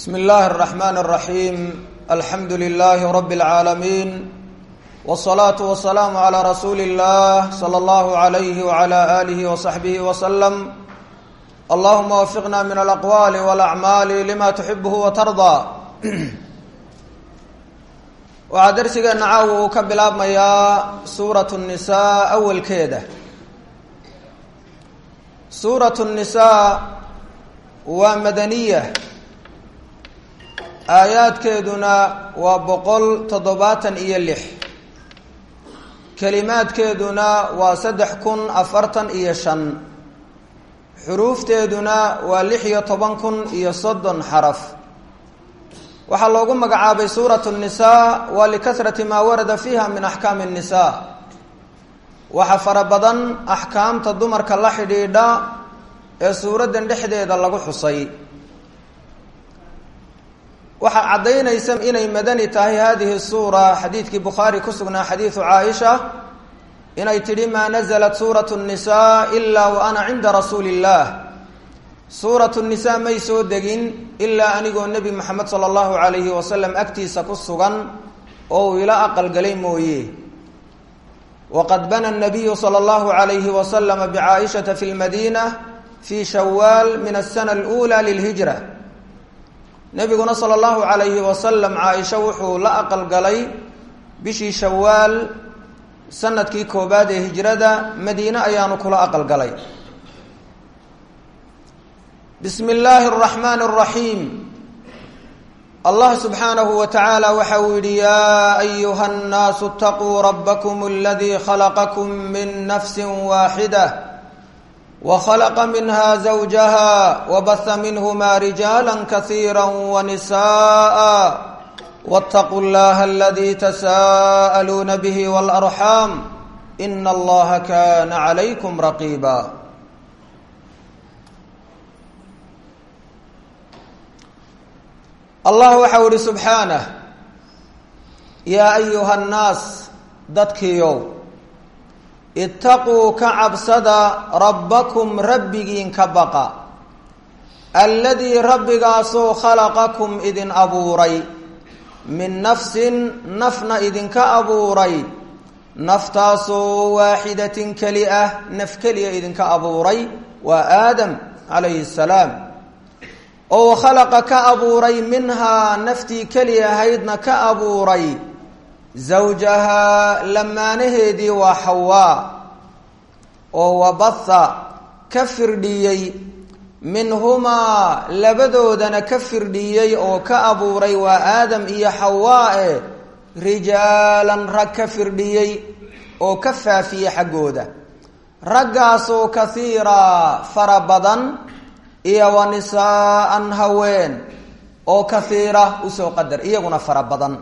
bsm اllahi الرحmn الرaحيم alxamdu لlh رb العaalمين والصlaaة والسlاam عlى rasuuli الlah slى اllah عlyh وعlى آlih وصaxbih وsلم اllahuma wfiqna min اlأqwali واlأcmaal lma تxibh وtarضى waxaa dersigeena caawa uu ka bilaabmayaa suuraة النisaa awalkeeda suuraة النisaa waa madaniya aayaadkeeduna waa boqol toddobaatan iyo lix kelimaadkeeduna waa saddex kun afartan iyo shan xuruufteeduna waa lix iyo toban kun iyo soddon xaraf waxaa loogu magacaabay suuratu nnisaa waa likasrati maa warada fiiha min axkaami nnisaa waxaa fara badan axkaamta dumarka la xidhiidha ee suuraddan dhexdeeda lagu xusay waxaa caddaynaysa inay madani tahay hadihi suura xadiidkii bukhaari ku sugnaa xadiidu caaisha inay tidhi maa naزlat suurat الnisaa ilaa wa ana cinda rasuuli اllah suurat الnisaa may soo degin ilaa anigoo nebi moxamed salى اllahu alayhi wasalam agtiisa ku sugan oo uu ila aqalgalay mooye waqad bana الnabiyu salى اllahu alayhi waslama bcaaishata fi اlmadina fi shawaal min asana اlأulى lilhijra nebiguna sala allahu calayhi wasalam caaisha wuxuu la aqalgalay bishii shawaal sanadkii koobaad ee hijrada madiine ayaanu kula aqalgalay bismi illaahi araxmaani araxiim allah subxaanahu wa tacaala waxa uu yidhi yaa ayuha nnaasu itaquu rabbakum aladii khalaqakum min nafsi waaxida وخلق منها زوجها وبث منهما رجالا كثيرا ونساء واتقوا الله الذي تساءلون به والأرحام إن الله كان عليكم رقيبا الله وxau hi سبحaaنه يا أيuهa الناas dadkiiow itaquu ka cabsada rabbakum rabbigiin ka baqa alladii rabbigaasoo khalaqakum idin abuuray min nafsin nafna idinka abuuray naftaasoo waaxidatin keli ah naf keliya idinka abuuray waa aadam calayhi salaam oo khalaqa ka abuuray minhaa naftii keli ahaydna ka abuuray zawjahaa lamaanaheedii waa xawaa oo wabatha ka firdhiyey minhumaa labadoodana ka firdhiyey oo ka abuuray waa aadam iyo xawaa e rijaalan rag ka firdhiyey oo ka faafiyey xaggooda raggaasoo kahiiraa fara badan iyo wa nisaa'an haween oo kahiira usoo qadar iyaguna fara badan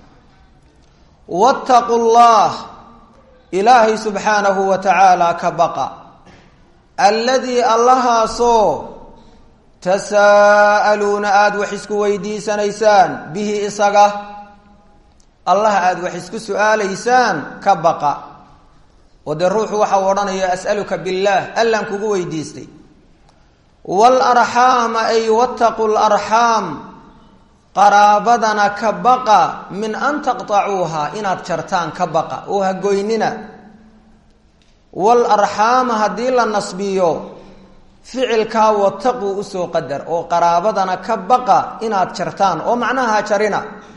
wattaqu llah ilaahay subxaanahu wa tacaala ka baqa alladii allahaasoo tasaa'aluuna aada wax isku weydiisanaysaan bihi isaga allaha aada wax isku su-aalaysaan ka baqa oo dee ruuxu waxau odhanaya as'aluka billaah allaan kugu weydiistay waalarxaama ay wattaqu larxaam qaraabadana ka baqa min an taqtacuuha inaad jartaan ka baqa oo hagoynina wal arxaama haddii la nasbiyo ficilkaa wataquu usoo qadar oo qaraabadana ka baqa inaad jartaan oo macnaha jarina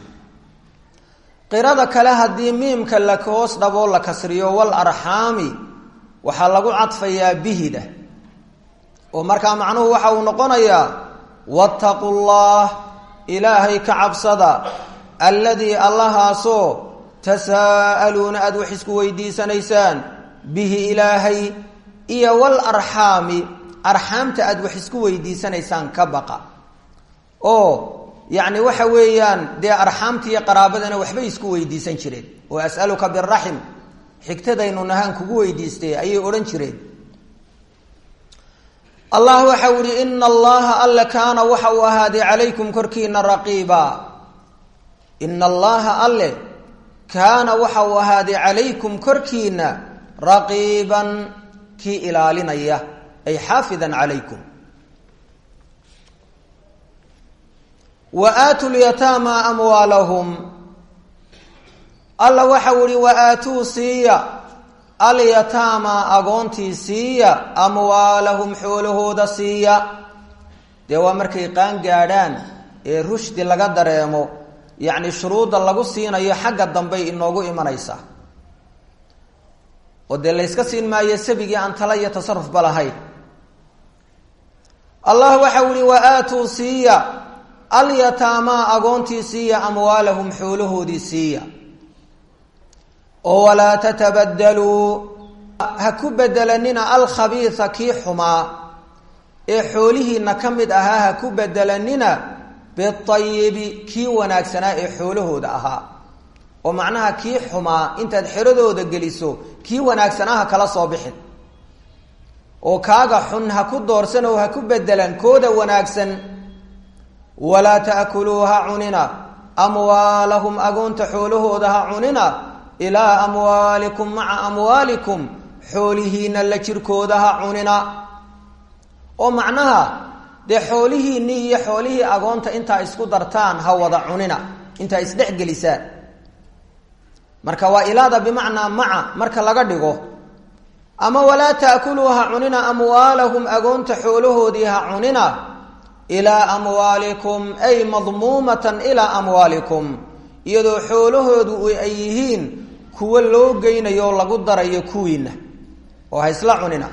qirada kale haddii miimka la hoos dhaboo la kasriyo wal arxaami waxaa lagu cadfayaa bihida oo markaa macnuhu waxa uu noqonayaa wattaqu llah ilaahay ka cabsada alladii allahaasoo tasaa'aluuna aada wax isku weydiisanaysaan bihi ilaahay iyo wal arxaami arxaamta aada wax isku weydiisanaysaan ka baqa oo yacni waxa weeyaan dee arxaamta iyo qaraabadana waxbay isku weydiisan jireen oo as'aluka biraxim xigtadaynu nahaan kugu weydiistay ayay odhan jireen allah waxau ihi ina allaha alle kaana waxa uu ahaaday calaykum korkiina raqiiba ina allaha alle kaana waxa uu ahaaday calaykum korkiina raqiiban kii ilaalinaya ay xaafidan calaykum wa aatu lyataama amwaalahum alla waxau ihi wa aatuu siiya alyataama agoontii siiya amwaalahum xoolahooda siiya dee waa markay qaan gaadhaan ee rushdi laga dareemo yacni shuruudda lagu siinayo xagga dambey inoogu imanaysaa oo dee layska siin maayo sabigii aan tala iyo tasarufba lahayn allah waxau ihi wa aatuu siiya alyataamaa agoontii siiya amwaalahum xoolahoodii siiya oo walaa tatabadaluu ha ku bedelanina alkhabiisa kii xumaa ee xoolihiina ka mid ahaa ha ku bedelanina biayibi kii wanaagsanaa ee xoolahooda ahaa oo macnaha kii xumaa intaad xeradooda geliso kii wanaagsanaa ha kala soo bixin oo kaaga xun ha ku doorsan oo ha ku bedelan kooda wanaagsan walaa ta'kuluu ha cunina amwaalahum agoonta xoolahooda ha cunina ilaa amwaalikum maca amwaalikum xoolihiina la jirkooda ha cunina oo macnaha dee xoolihiinii iyo xoolihii agoonta intaa isku dartaan ha wada cunina intaa isdhexgelisaan marka waa ilaada bimacnaa maca marka laga dhigo ama walaa ta'kuluu ha cunina amwaalahum agoonta xoolahoodii ha cunina ilaa amwaalikum ay madmuumatan ilaa amwaalikum iyadoo xoolahoodu ay yihiin kuwo loo geynayo oo lagu darayo kuwiina oo ha isla cunina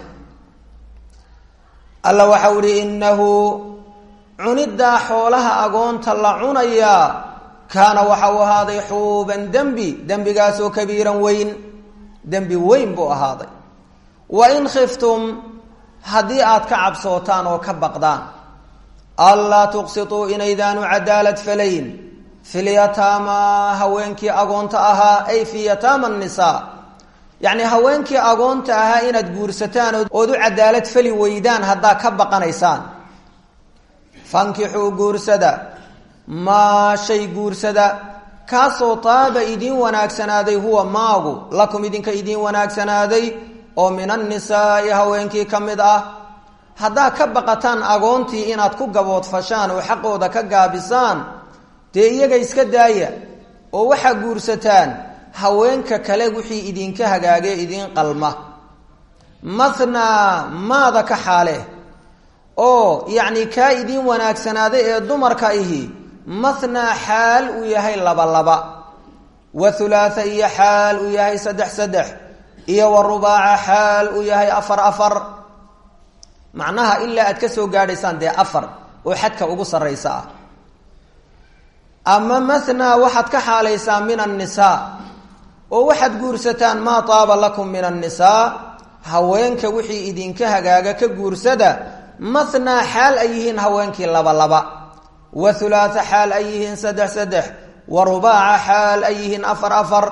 alla waxau ihi innahu cuniddaa xoolaha agoonta la cunayaa kaana waxau ahaaday xuuban dembi dembigaasoo kabiiran weyn dembi weyn buu ahaaday wa in khiftum haddii aad ka cabsootaan oo ka baqdaan anlaa tuqsituu inaydaanu cadaalad falayn filyataama haweenkii agoonta ahaa ay fi yataama nisaa yacni haweenkii agoonta ahaa inaad guursataan ood u cadaalad fali weydaan haddaa ka baqanaysaan fankixuu guursada maa shay guursada kaasoo taaba idiin wanaagsanaaday huwa maagu lakum idinka idiin wanaagsanaaday oo min annisaa'i haweenkii ka mid ah haddaa ka baqataan agoontii inaad ku gaboodfashaan oo xaqooda ka gaabisaan dee iyaga iska daaya oo waxaa guursataan haweenka kale wixii idinka hagaagee idiin qalma mathnaa maada ka xaale oo yacni kaa idiin wanaagsanaaday ee dumarka ihi mathnaa xaal uu yahay laba laba wa hulaatha iyo xaal uu yahay saddex saddex iyo wa rubaaca xaal uu yahay afar afar macnaha ilaa aad ka soo gaadhaysaan dee afar oo xadka ugu sarraysa ah ama mathnaa waxaad ka xaalaysaa min annisaa oo waxaad guursataan maa taaba lakum min annisaa haweenka wixii idinka hagaaga ka guursada mathnaa xaal ay yihiin haweenkii laba laba wa hulaatha xaal ay yihiin saddex saddex wa rubaaca xaal ay yihiin afar afar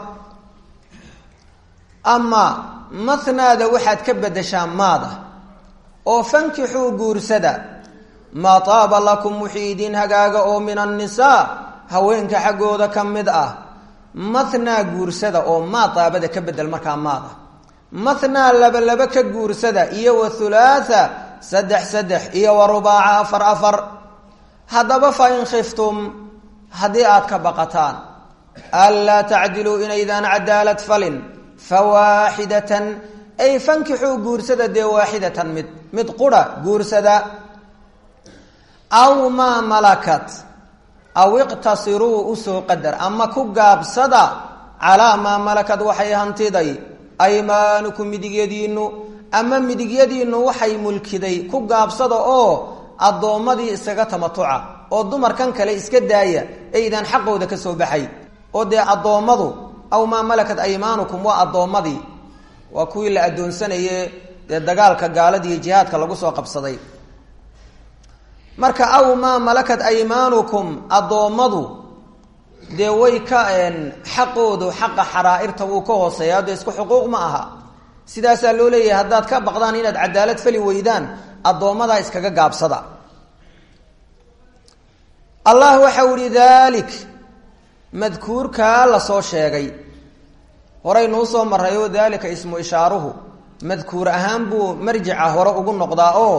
ama mathnaada waxaad ka beddeshaa maada oo fankixuu guursada maa taaba lakum wixii idin hagaaga oo min annisaa haweenka xaggooda ka mid ah mathnaa guursada oo maa taabada ka bedel markaa maada mathnaa laba laba ka guursada iyo wa hulaatha saddex saddex iyo wa rubaaca afar afar haddaba fa in khiftum haddii aad ka baqataan anlaa tacdiluu inaydaan cadaalad falin fawaaxidatan ay fankixuu guursada dee waaxidatan mid mid qura guursada aw maa malakat aw iqtasiruu usoo qadar ama ku gaabsada calaa maa malakad waxay hantiday aymaanukum midigyadiinnu ama midigyadiinnu waxay mulkiday ku gaabsada oo addoommadii iskaga tamatuca oo dumarkan kale iska daaya aydaan xaqooda ka soo baxay oo dee addoommadu aw maa malakat aymaanukum waa addoommadii waa kuwii la addoonsanaye dee dagaalka gaalada iyo jihaadka lagu soo qabsaday marka aw maa malakat aymaanukum addoommadu dee way ka xaqoodu xaqa xaraa'irta wuu ka hooseeya dee isku xuquuq ma aha sidaasaa loo leeyahay haddaad ka baqdaan inaad cadaalad fali weydaan addoommadaa iskaga gaabsada allah waxau ihi daalik madkuurkaa lasoo sheegay horeynuu soo marrayo daalika ismu ishaaruhu madkuur ahaan buu marjica hore ugu noqdaa oo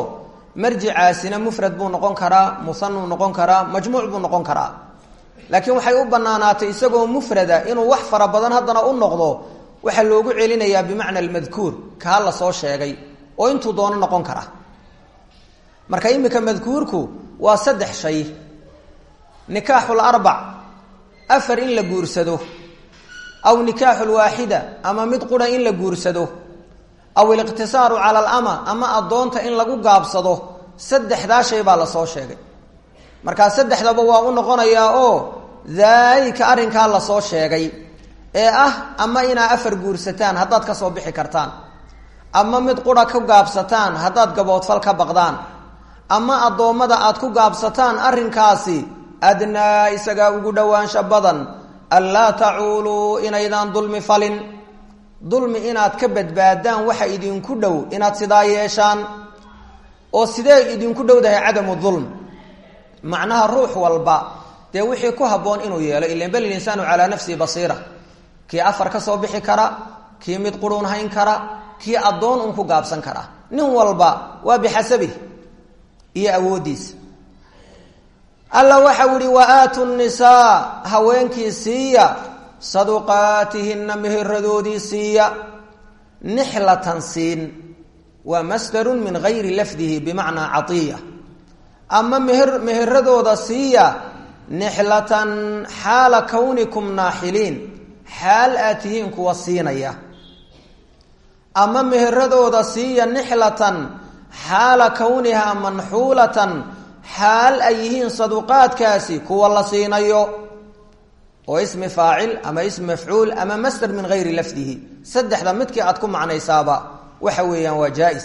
marjicaasina mufrad buu noqon karaa musanuu noqon karaa majmuuc buu noqon karaa laakiin waxay u banaanaatay isagoo mufrada inuu wax fara badan haddana u noqdo waxaa loogu celinayaa bimacna almadkuur kaa la soo sheegay oo intuu doono noqon kara marka iminka madkuurku waa saddex shay nikaaxul arbac afar in la guursado aw nikaaxul waaxida ama mid qura in la guursado aw iliqtisaaru cala alama ama addoonta in lagu gaabsado saddexdaa shay baa lasoo sheegay markaa saddexdaba waa u noqonayaa oo daalika arrinkaa lasoo sheegay ee ah ama inaa afar guursataan haddaad ka soo bixi kartaan ama mid qura ku gaabsataan haddaad gaboodfal ka baqdaan ama addoommada aad ku gaabsataan arrinkaasi adnaa isagaa ugu dhowaansha badan anlaa tacuuluu inaydaan dulmi falin dulmi inaad ka badbaadaan waxa idinku dhow inaad sidaa yeeshaan oo sidee idinku dhowdahay cadamu dulm macnaha ruux walba dee wixii ku habboon inuu yeelo ilan bal insaanu calaa nafsihi basiira kii afar ka soo bixi kara kii mid quruun hayn kara kii addoon un ku gaabsan kara nin walba waa bixasabih iyo awooddiisa alla waxau ihi wa aatu nisaa haweenkii siiya saduqaatihinna meheradoodii siiya nixlatan siin waa masdarun min gayri lafdihi bimacnaa caiya ama meher meheradooda siiya nixlatan xaala kawnikum naaxiliin xaal aad tihiin kuwa siinaya ama meheradooda siiya nixlatan xaala kawnihaa manxuulatan xaal ay yihiin saduqaadkaasi kuwa la siinayo oo ismi faacil ama ismi mafcuul ama masder min gayri lafdihi saddexda midkii aad ku macnaysaaba waxa weeyaan waa jaa-is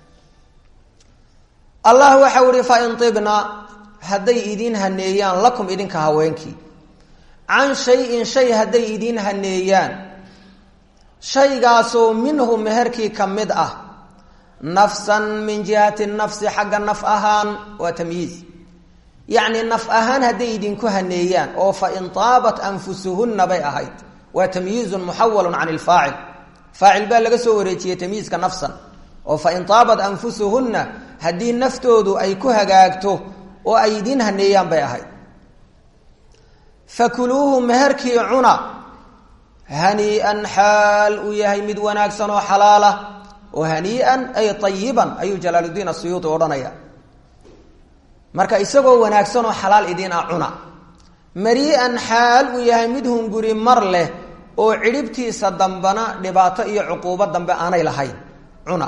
allah waxau ihi fa in ibna hadday idiin haneeyaan lakum idinka haweenkii can shay-in shay hadday idiin haneeyaan shaygaasoo minhu meherkii ka mid ah nafsan min jihati nafsi xagga naf ahaan waa tamyiiz yacni naf ahaan hadday idinku haneeyaan oo fa in taabat anfusuhunna bay ahayd waa tamyiizun muxawalun can ilfaacil faacil baa laga soo wareejiyey tamyiizka nafsan oo fa in taabat anfusuhunna haddii naftoodu ay ku hagaagto oo ay idiin haneeyaan bay ahayd fakuluuhu meherkii cuna hanii'an xaal uu yahay mid wanaagsan oo xalaala oo hanii'an ay ayiban ayuu jalaaluddiin asuyuudi odhanaya marka isagoo wanaagsan oo xalaal idiin ah cuna marii'an xaal uu yahay mid hunguri mar leh oo cidhibtiisa dambana dhibaato iyo cuquubo dambe aanay lahayn cuna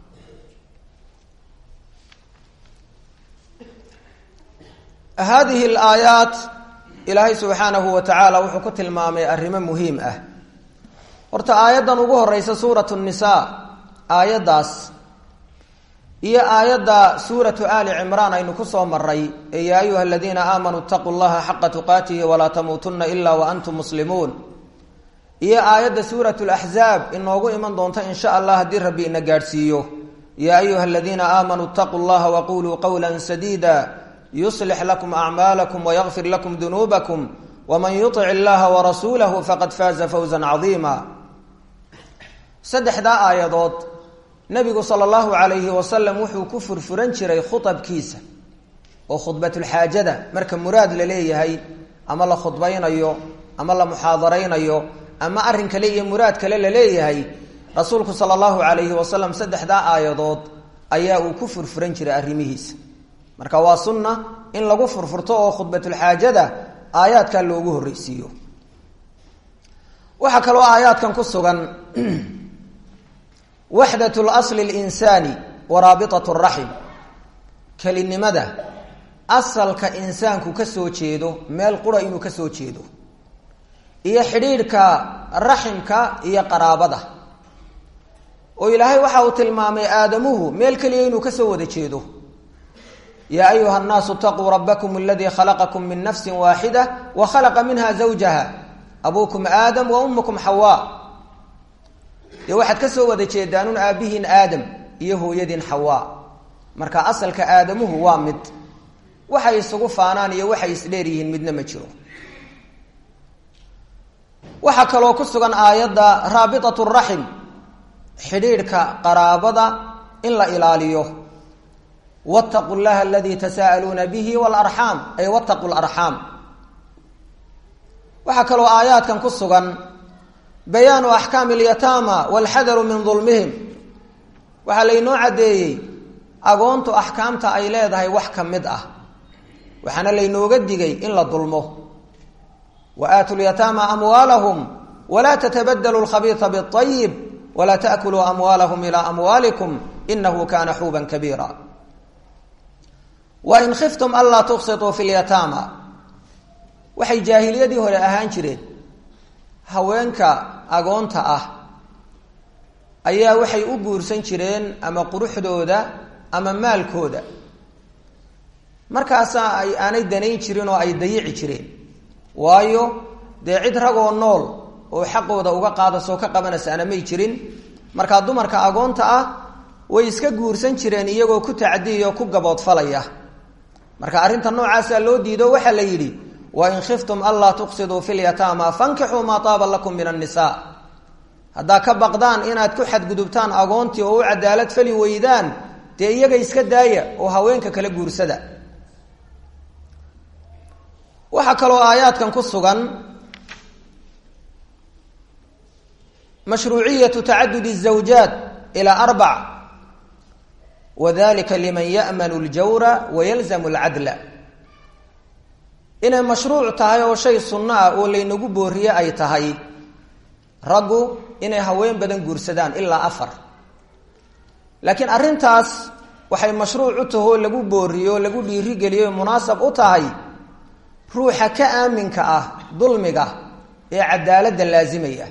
haadihi alaayaat ilaahay subxaanahu wa tacaala wuxuu ku tilmaamay arrimo muhiim ah horta aayaddan ugu horeysa suuratu nisaa aayaddaas iyo aayadda suuratu aali cimraan aynu ku soo maray ee yaa ayuha aladiina aamanuu itaquu llaha xaqa tuqaatihi walaa tamuutunna ilaa wa antum muslimuun iyo aayadda suuratu laxzaab inoogu iman doonta in sha allah haddii rabbi ina gaadhsiiyo yaa ayuha aladiina aamanuu itaquu llaha waquluu qowla sadiida yuslix lakum acmaalakum wayakfir lakum dunuubakum waman yutic illaha warasuulahu faqad faaza fawza cadiima saddexdaa aayadood nabigu sala allahu calayhi wasalam wuxuu ku furfuran jiray khuabkiisa oo khudbatulxaajada marka muraad la leeyahay ama la khudbaynayo ama la muxaadaraynayo ama arrin kale iyo muraad kale la leeyahay rasuulku sala allahu calayhi wasalam saddexdaa aayadood ayaa uu ku furfuran jiray arrimihiisa marka waa sunna in lagu furfurto oo khudbatulxaajada aayaadkaa loogu horreysiiyo waxaa kaloo aayaadkan ku sugan waxdat lasli linsaani wa raabitat raxim kelinimada asalka insaanku ka soo jeedo meel qura inuu ka soo jeedo iyo xidhiidhka raximka iyo qaraabada oo ilaahay waxa uu tilmaamay aadamuhu meel keliya inuu ka soo wada jeedo yaa ayuha nnaasu itaquu rabbakum aladii khalaqakum min nafsi waaxida wa khalaqa minha zawjaha abuukum aadam wa ummukum xawaa dee waxaad ka soo wada jeedaanuun aabbihiin aadam iyo hooyadiin xawaa marka asalka aadamuhu waa mid waxay isugu faanaan iyo waxay isdheer yihiin midna ma jiro waxaa kaloo ku sugan aayadda raabitat raxim xidhiidhka qaraabada in la ilaaliyo wاtaquu llaha aladii tasaa'aluuna bihi wاlarxaam ay wاtaquu larxaam waxaa kaloo aayaadkan ku sugan bayaanu axkaami اlyataama wاlxadaru min dulmihim waxaa laynoo caddeeyey agoontu axkaamta ay leedahay wax ka mid ah waxaana laynooga digay in la dulmo wa aatu lyataama amwaalahum walaa tatabadalu lkhabiisa biayib walaa taakuluu amwaalahum ilaa amwaalikum inahu kana xuuban kabiira wain khiftum anlaa tuqsituu fi lyataama waxay jaahiliyadii hore ahaan jireen haweenka agoonta ah ayaa waxay u guursan jireen ama quruxdooda ama maalkooda markaasaa ay aanay danayn jirin oo ay dayici jireen waayo dee cid ragoo nool oo xaqooda uga qaadasoo ka qabanaysaana may jirin markaa dumarka agoonta ah way iska guursan jireen iyagoo ku tacdiyo ku gaboodfalaya marka arrinta noocaasaa loo diido waxaa la yidhi wain khiftum anlaa tuqsiduu fi lyataama fankixuu maa taaba lakum min annisaa haddaa ka baqdaan inaad ku xadgudubtaan agoontii oo u cadaalad fali weydaan dee iyaga iska daaya oo haweenka kala guursada waxaa kaloo aayaadkan ku sugan mashruuciyatu tacadudi الزawjaat ilى arbac wadalika liman ya'manu اljawra wayalzamu اlcadla inay mashruuc tahay oo shay sunno ah oo laynagu booriye ay tahay raggu inay haween badan guursadaan ilaa afar laakiin arrintaas waxay mashruuc u taho oo lagu booriyo o lagu dhiirigeliyo munaasab u tahay ruuxa ka aaminka ah dulmiga ee cadaaladda laasimaya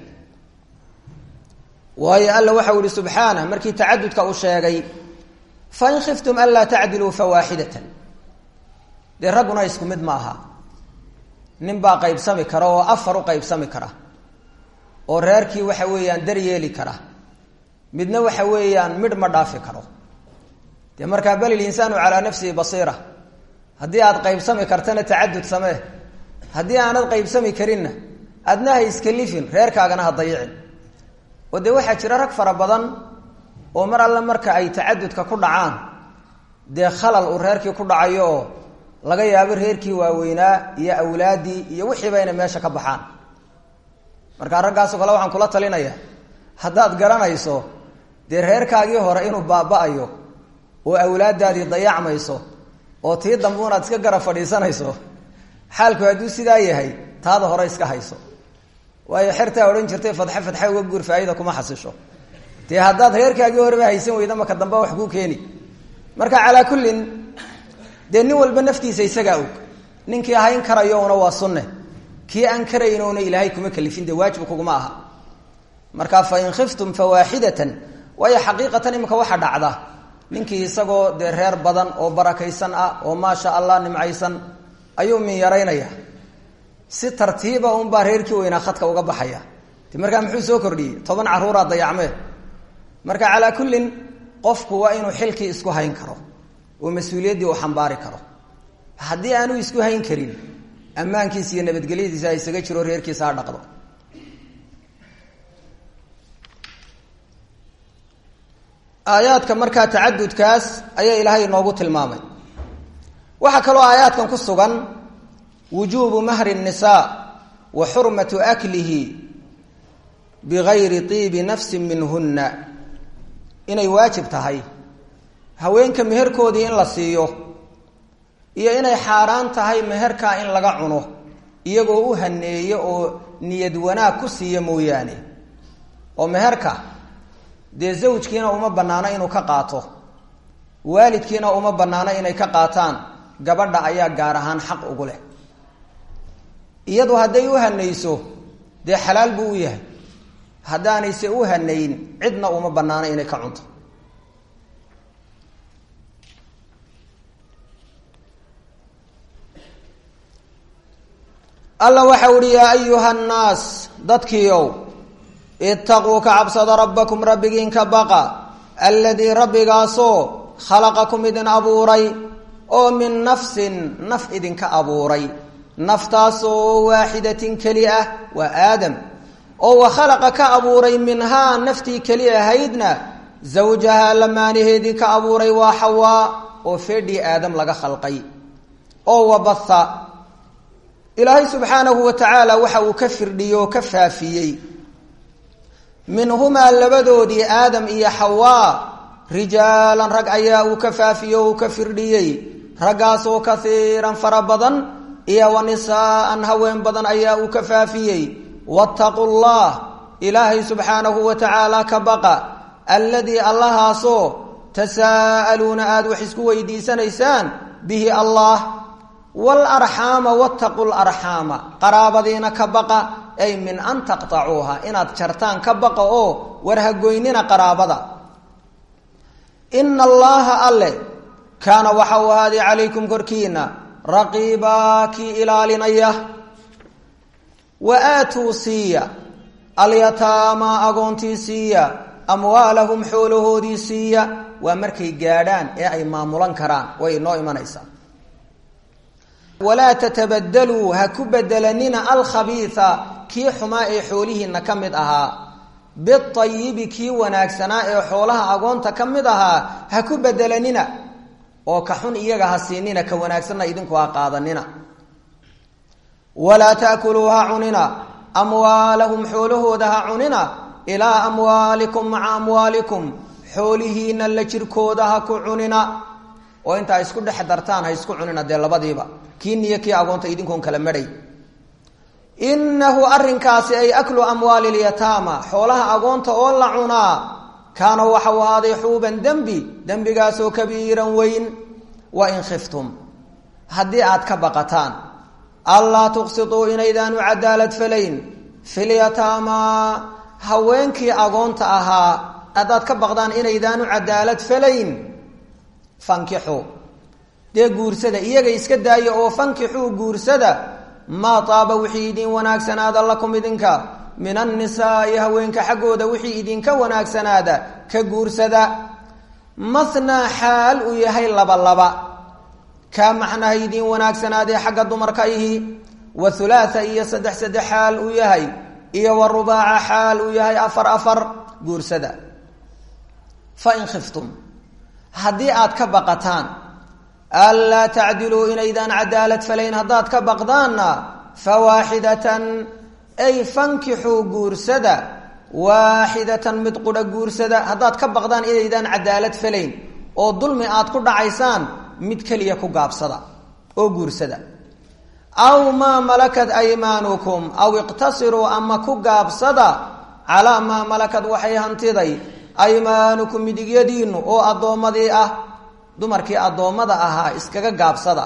waayo alla waxau ihi subxaanah markii tacadudka uu sheegay fain khiftum anlaa tacdiluu fawaaxidatan dee ragguna isku mid ma aha nin baa qaybsami kara oo afar u qaybsami kara oo reerkii waxa weeyaan daryeeli kara midna waxa weeyaan midh ma dhaafi karo dee markaa bal ilinsaanu calaa nafsihi basiira haddii aad qaybsami kartana tacadud samee haddii aanad qaybsami karinna adna ha iskalifin reerkaagana ha dayicin oo dee waxaa jira rag fara badan oo mar alle marka ay tacadudka ku dhacaan dee khalal uu reerkii ku dhacayo oo laga yaabo reerkii waaweynaa iyo awlaaddii iyo wixiiba inay meesha ka baxaan markaa raggaasoo kale waxaan kula talinaya haddaad garanayso dee reerkaagii hore inuu baaba-ayo oo awlaaddaadii dayacmayso oo tii dambe unaad iska gara fadhiisanayso xaalku hadduu sidaa yahay taada hore iska hayso waayo xertaa odhan jirtay fadxe fadxe uga guur faaida kuma xasisho dee haddaad reerkaagii horeba haysan weyda maka dambe wax kuu keeni marka calaa kullin dee nin walba naftiisa isagaa og ninkii hayn karayouna waa sunne kii aan karaynona ilaahay kuma kalifin dee waajib kuguma aha marka fain khiftum fawaaxidatan waayo xaqiiqatan imika waxa dhacda ninkii isagoo dee reer badan oo barakaysan ah oo maasha allah nimcaysan ayuu min yaraynaya si tartiiba unbaa reerkii weynaa khadka uga baxaya de markaa muxuu soo kordhiyey toban caruuraa dayacmee marka calaa kullin qofku waa inuu xilkii isku hayn karo oo mas-uuliyaddii uu xambaari karo haddii aanu isku hayn karin ammaankiisa iyo nabadgelyadiisa ha isaga jiro reerkiisa ha dhaqdo aayaadka markaa tacadudkaas ayaa ilaahay inoogu tilmaamay waxaa kaloo aayaadkan ku sugan wujuubu mahri الnisaa wa xurmatu aklihi bigayri tiibi nafsi minhuna inay waajib tahay haweenka meherkoodii in la siiyo iyo inay xaaraan tahay meherkaa in laga cuno iyagoo u haneeyo oo niyad wanaag ku siiya mooyaane oo meherka dee zawjkiina uma bannaano inuu ka qaato waalidkiina uma bannaano inay ka qaataan gabadha ayaa gaar ahaan xaq ugu leh iyadu hadday u hanayso dee xalaal buu u yahay haddaanayse u hanayn cidna uma bannaano inay ka cunto alla waxa uhi yaa ayuha nnaas dadkiiow itaquu ka cabsada rabbakum rabbigiin ka baqa alladii rabbigaasoo khalaqakum idin abuuray oo min nafsin naf idinka abuuray naftaasoo waaxidatin keli ah waa aadam oo wa khalaqa ka abuuray minhaa naftii keli ahaydna zawjahaa lamaanaheedii ka abuuray waa xawaa oo feedhii aadam laga khalqay oo wabatha ilaahay subxaanahu wa tacaala waxa uu ka firdhiyey oo ka faafiyey minhumaa labadoodii aadam iyo xawaa rijaalan rag ayaa uu ka faafiyey oo uu ka firdhiyey raggaasoo kaiiran fara badan iyo wa nisaa'an haween badan ayaa uu ka faafiyey wattaqu llah ilaahay subxaanahu wa tacaala ka baqa alladii allahaasoo tasaa'aluuna aada wax isku weydiisanaysaan bihi allah waalarxaama wattaqu larxaama qaraabadiina ka baqa ay min an taqtacuuha inaad jartaan ka baqa oo war hagoynina qaraabada ina allaha alle kaana waxa uu ahaaday calaykum korkiina raqiibaa kii ilaalinaya wa aatuu siiya alyataama agoontii siiya amwaalahum xoolahoodii siiya waa markay gaadhaan ee ay maamulan karaan way inoo imanaysaa walaa tatabadaluu ha ku bedelanina alkhabiisa kii xumaa ee xoolihiina ka mid ahaa biayibi kii wanaagsanaa ee xoolaha agoonta ka mid ahaa ha ku bedelanina oo ka xun iyaga ha siinina ka wanaagsanna idinku ha qaadanina walaa taakuluu ha cunina amwaalahum xoolahooda ha cunina ilaa amwaalikum maca amwaalikum xoolihiina la jirkooda ha ku cunina oo intaa isku dhex dartaan ha isku cunina dee labadiiba kii niyo kii agoonta idinkoon kala madhay inahu arinkaasi ay aklu amwaali lyataama xoolaha agoonta oo la cunaa kaana waxau ahaaday xuuban dembi dembigaasoo kabiiran weyn wain khiftum haddii aad ka baqataan allaa tuqsituu inaydaanu cadaalad falayn filyataamaa haweenkii agoonta ahaa haddaad ka baqdaan inaydaanu cadaalad falayn fankixuu dee guursada iyaga iska daaya oo fankixuu guursada maa taaba wixii idin wanaagsanaada lakum idinka min annisaai haweenka xaggooda wixii idinka wanaagsanaada ka guursada mathnaa xaal uu yahay laba laba kaa macnaha idin wanaagsanaadee xagga dumarka ihi wa hulaatha iyo saddex saddex xaal uu yahay iyo wa rubaaca xaal uu yahay afar afar guursada fa in khiftum haddii aad ka baqataan anlaa tacdiluu inaydaan cadaalad falayn haddaad ka baqdaanna fawaaxidatan ay fankixuu guursada waaxidatan mid qudha guursada haddaad ka baqdaan inaydaan cadaalad falayn oo dulmi aad ku dhacaysaan mid keliya ku gaabsada oo guursada aw maa malakat aymaanukum aw iqtasiruu ama ku gaabsada calaa maa malakad waxay hantiday aymaanukum midigyadiinu oo addoommadii ah dumarkii addoommada ahaa iskaga gaabsada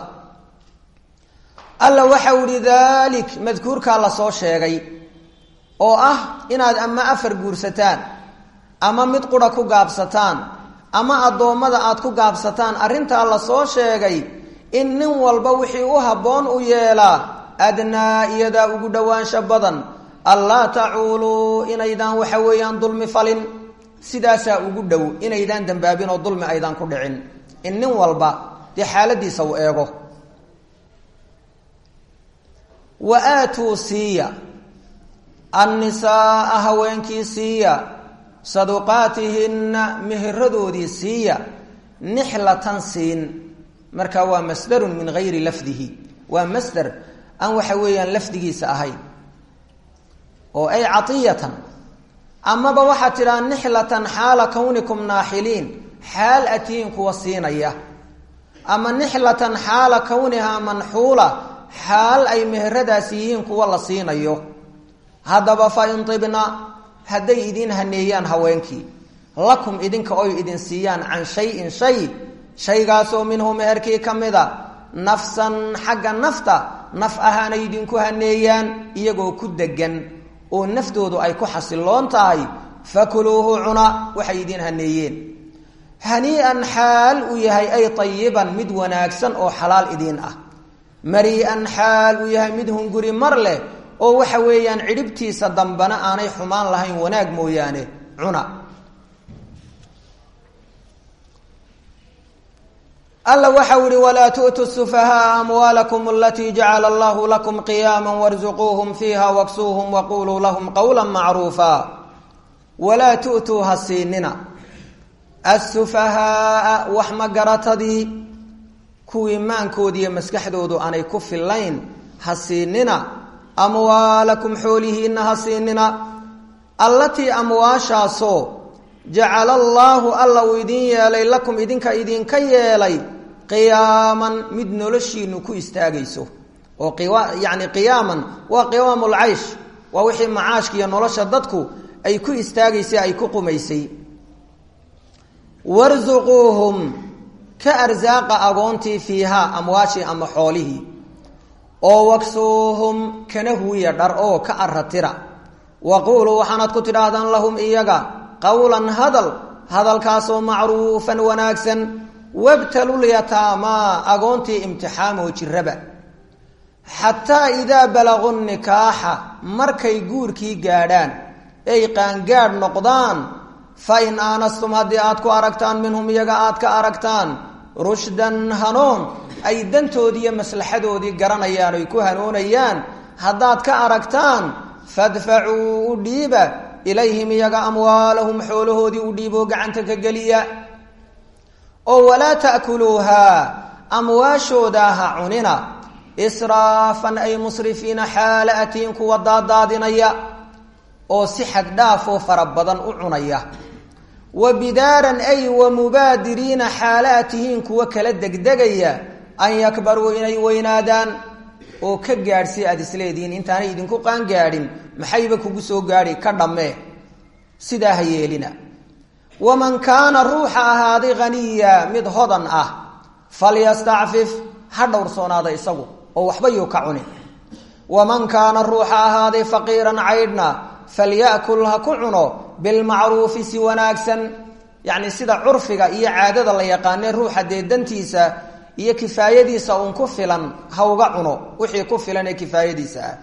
alla waxau ihi daalik madkuurkaa lasoo sheegay oo ah inaad ama afar guursataan ama mid qura ku gaabsataan ama addoommada aad ku gaabsataan arrintaa lasoo sheegay in nin walba wixii u habboon u yeelaa adnaa iyadaa ugu dhowaansha badan allaa tacuuluu inaydaan waxa weeyaan dulmi falin sidaasaa ugu dhow inaydaan dambaabin oo dulmi aydaan ku dhicin in nin walba dee xaaladiisa uu eego wa aatuu siiya annisaaa haweenkii siiya saduqaatihinna meheradoodii siiya nixlatan siin marka waa masdarun min gayri lafdihi waa masder aan waxa weeyaan lafdigiisa ahayn oo ay caiyatan amaba waxaad tidhaha nixlatan xaala kawnikum naaxiliin xaal atiin kuwa siinaya ama nixlatan xaala kawnihaa manxuula xaal ay meheradaasi yihiin kuwa la siinayo haddaba fa in tibna hadday idin haneeyaan haweenkii lakum idinka oy idin siiyaan can shayin shay shaygaasoo minhu meherkii ka mida nafsan xagga nafta naf ahaanay idinku haneeyaan iyagoo ku degan oo naftoodu ay ku xasiloon tahay fakuluuhu cuna waxay idin haneeyeen hanii'an xaal uu yahay ay tayiban mid wanaagsan oo xalaal idiin ah marii'an xaal uu yahay mid hunguri mar leh oo waxa weeyaan cidhibtiisa dambana aanay xumaan lahayn wanaag mooyaane cuna alla waxau ihi walaa tu'tu sufahaaa amwaalakum alatii jacala allahu lakum qiyaama warzuquuhum fiiha waksuuhum waquluu lahum qowla macruufa walaa tu'tuu ha siinina asufahaaa wax magaratadii kuwii maankooda iyo maskaxdoodu aanay ku fillayn ha siinina amwaalakum xoolihiinna ha siinina allatii amwaashaasoo jacala allaahu alla uu idin yeelay lakum idinka idinka yeelay qiyaaman mid noloshiinu ku istaagayso oo yani qiyaaman waa qiwaam lcaysh waa wixii macaashka iyo nolosha dadku ay ku istaagaysay ay ku qumaysay warsuquuhum ka arsaaqa agoontii fiihaa amwaashii ama xoolihii oo waksuuhum kana huwiya dhar oo ka aratira waquuluu waxaanaad ku tidhaahdaan lahum iyaga qowlan hadal hadalkaasoo macruufan wanaagsan wabtalulyataamaa agoontii imtixaamoo jiraba xataa idaa balaqu nikaaxa markay guurkii gaadhaan ay qaangaadh noqdaan fa in aanastum haddii aad ku aragtaan minhum iyaga aad ka aragtaan rushdan hanoon ay dantoodii iyo maslaxadoodii garanayaan oy ku hanoonayaan haddaad ka aragtaan fadfacuu u dhiiba ilayhim iyaga amwaalahum xoolahoodii u dhiiboo gacanta ka geliya oo walaa ta'kuluuhaa amwaashoodaa ha cunina israafan ay musrifiina xaala atiin kuwa daadaadinaya oo si xad dhaafoo fara badan u cunaya wa bidaaran ay wa mubaadiriina xaala a tihiin kuwa kala degdegaya an yakbaruu inay weynaadaan oo ka gaadhsi aada isleedihiin intaanay idinku qaangaadhin maxayba kugu soo gaadhi ka dhammee sidaa ha yeelina waman kaana ruuxa ahaaday haniya mid hodan ah falyastacfif ha dhowrsoonaada isagu oo waxba yuu ka cunin waman kaana ruuxa ahaaday faqiiran caydhna falyakul ha ku cuno bilmacruufi si wanaagsan yacni sida curfiga iyo caadada la yaqaanee ruuxa dee dantiisa iyo kifaayadiisa uun ku filan ha uga cuno wixii ku filan ee kifaayadiisa ah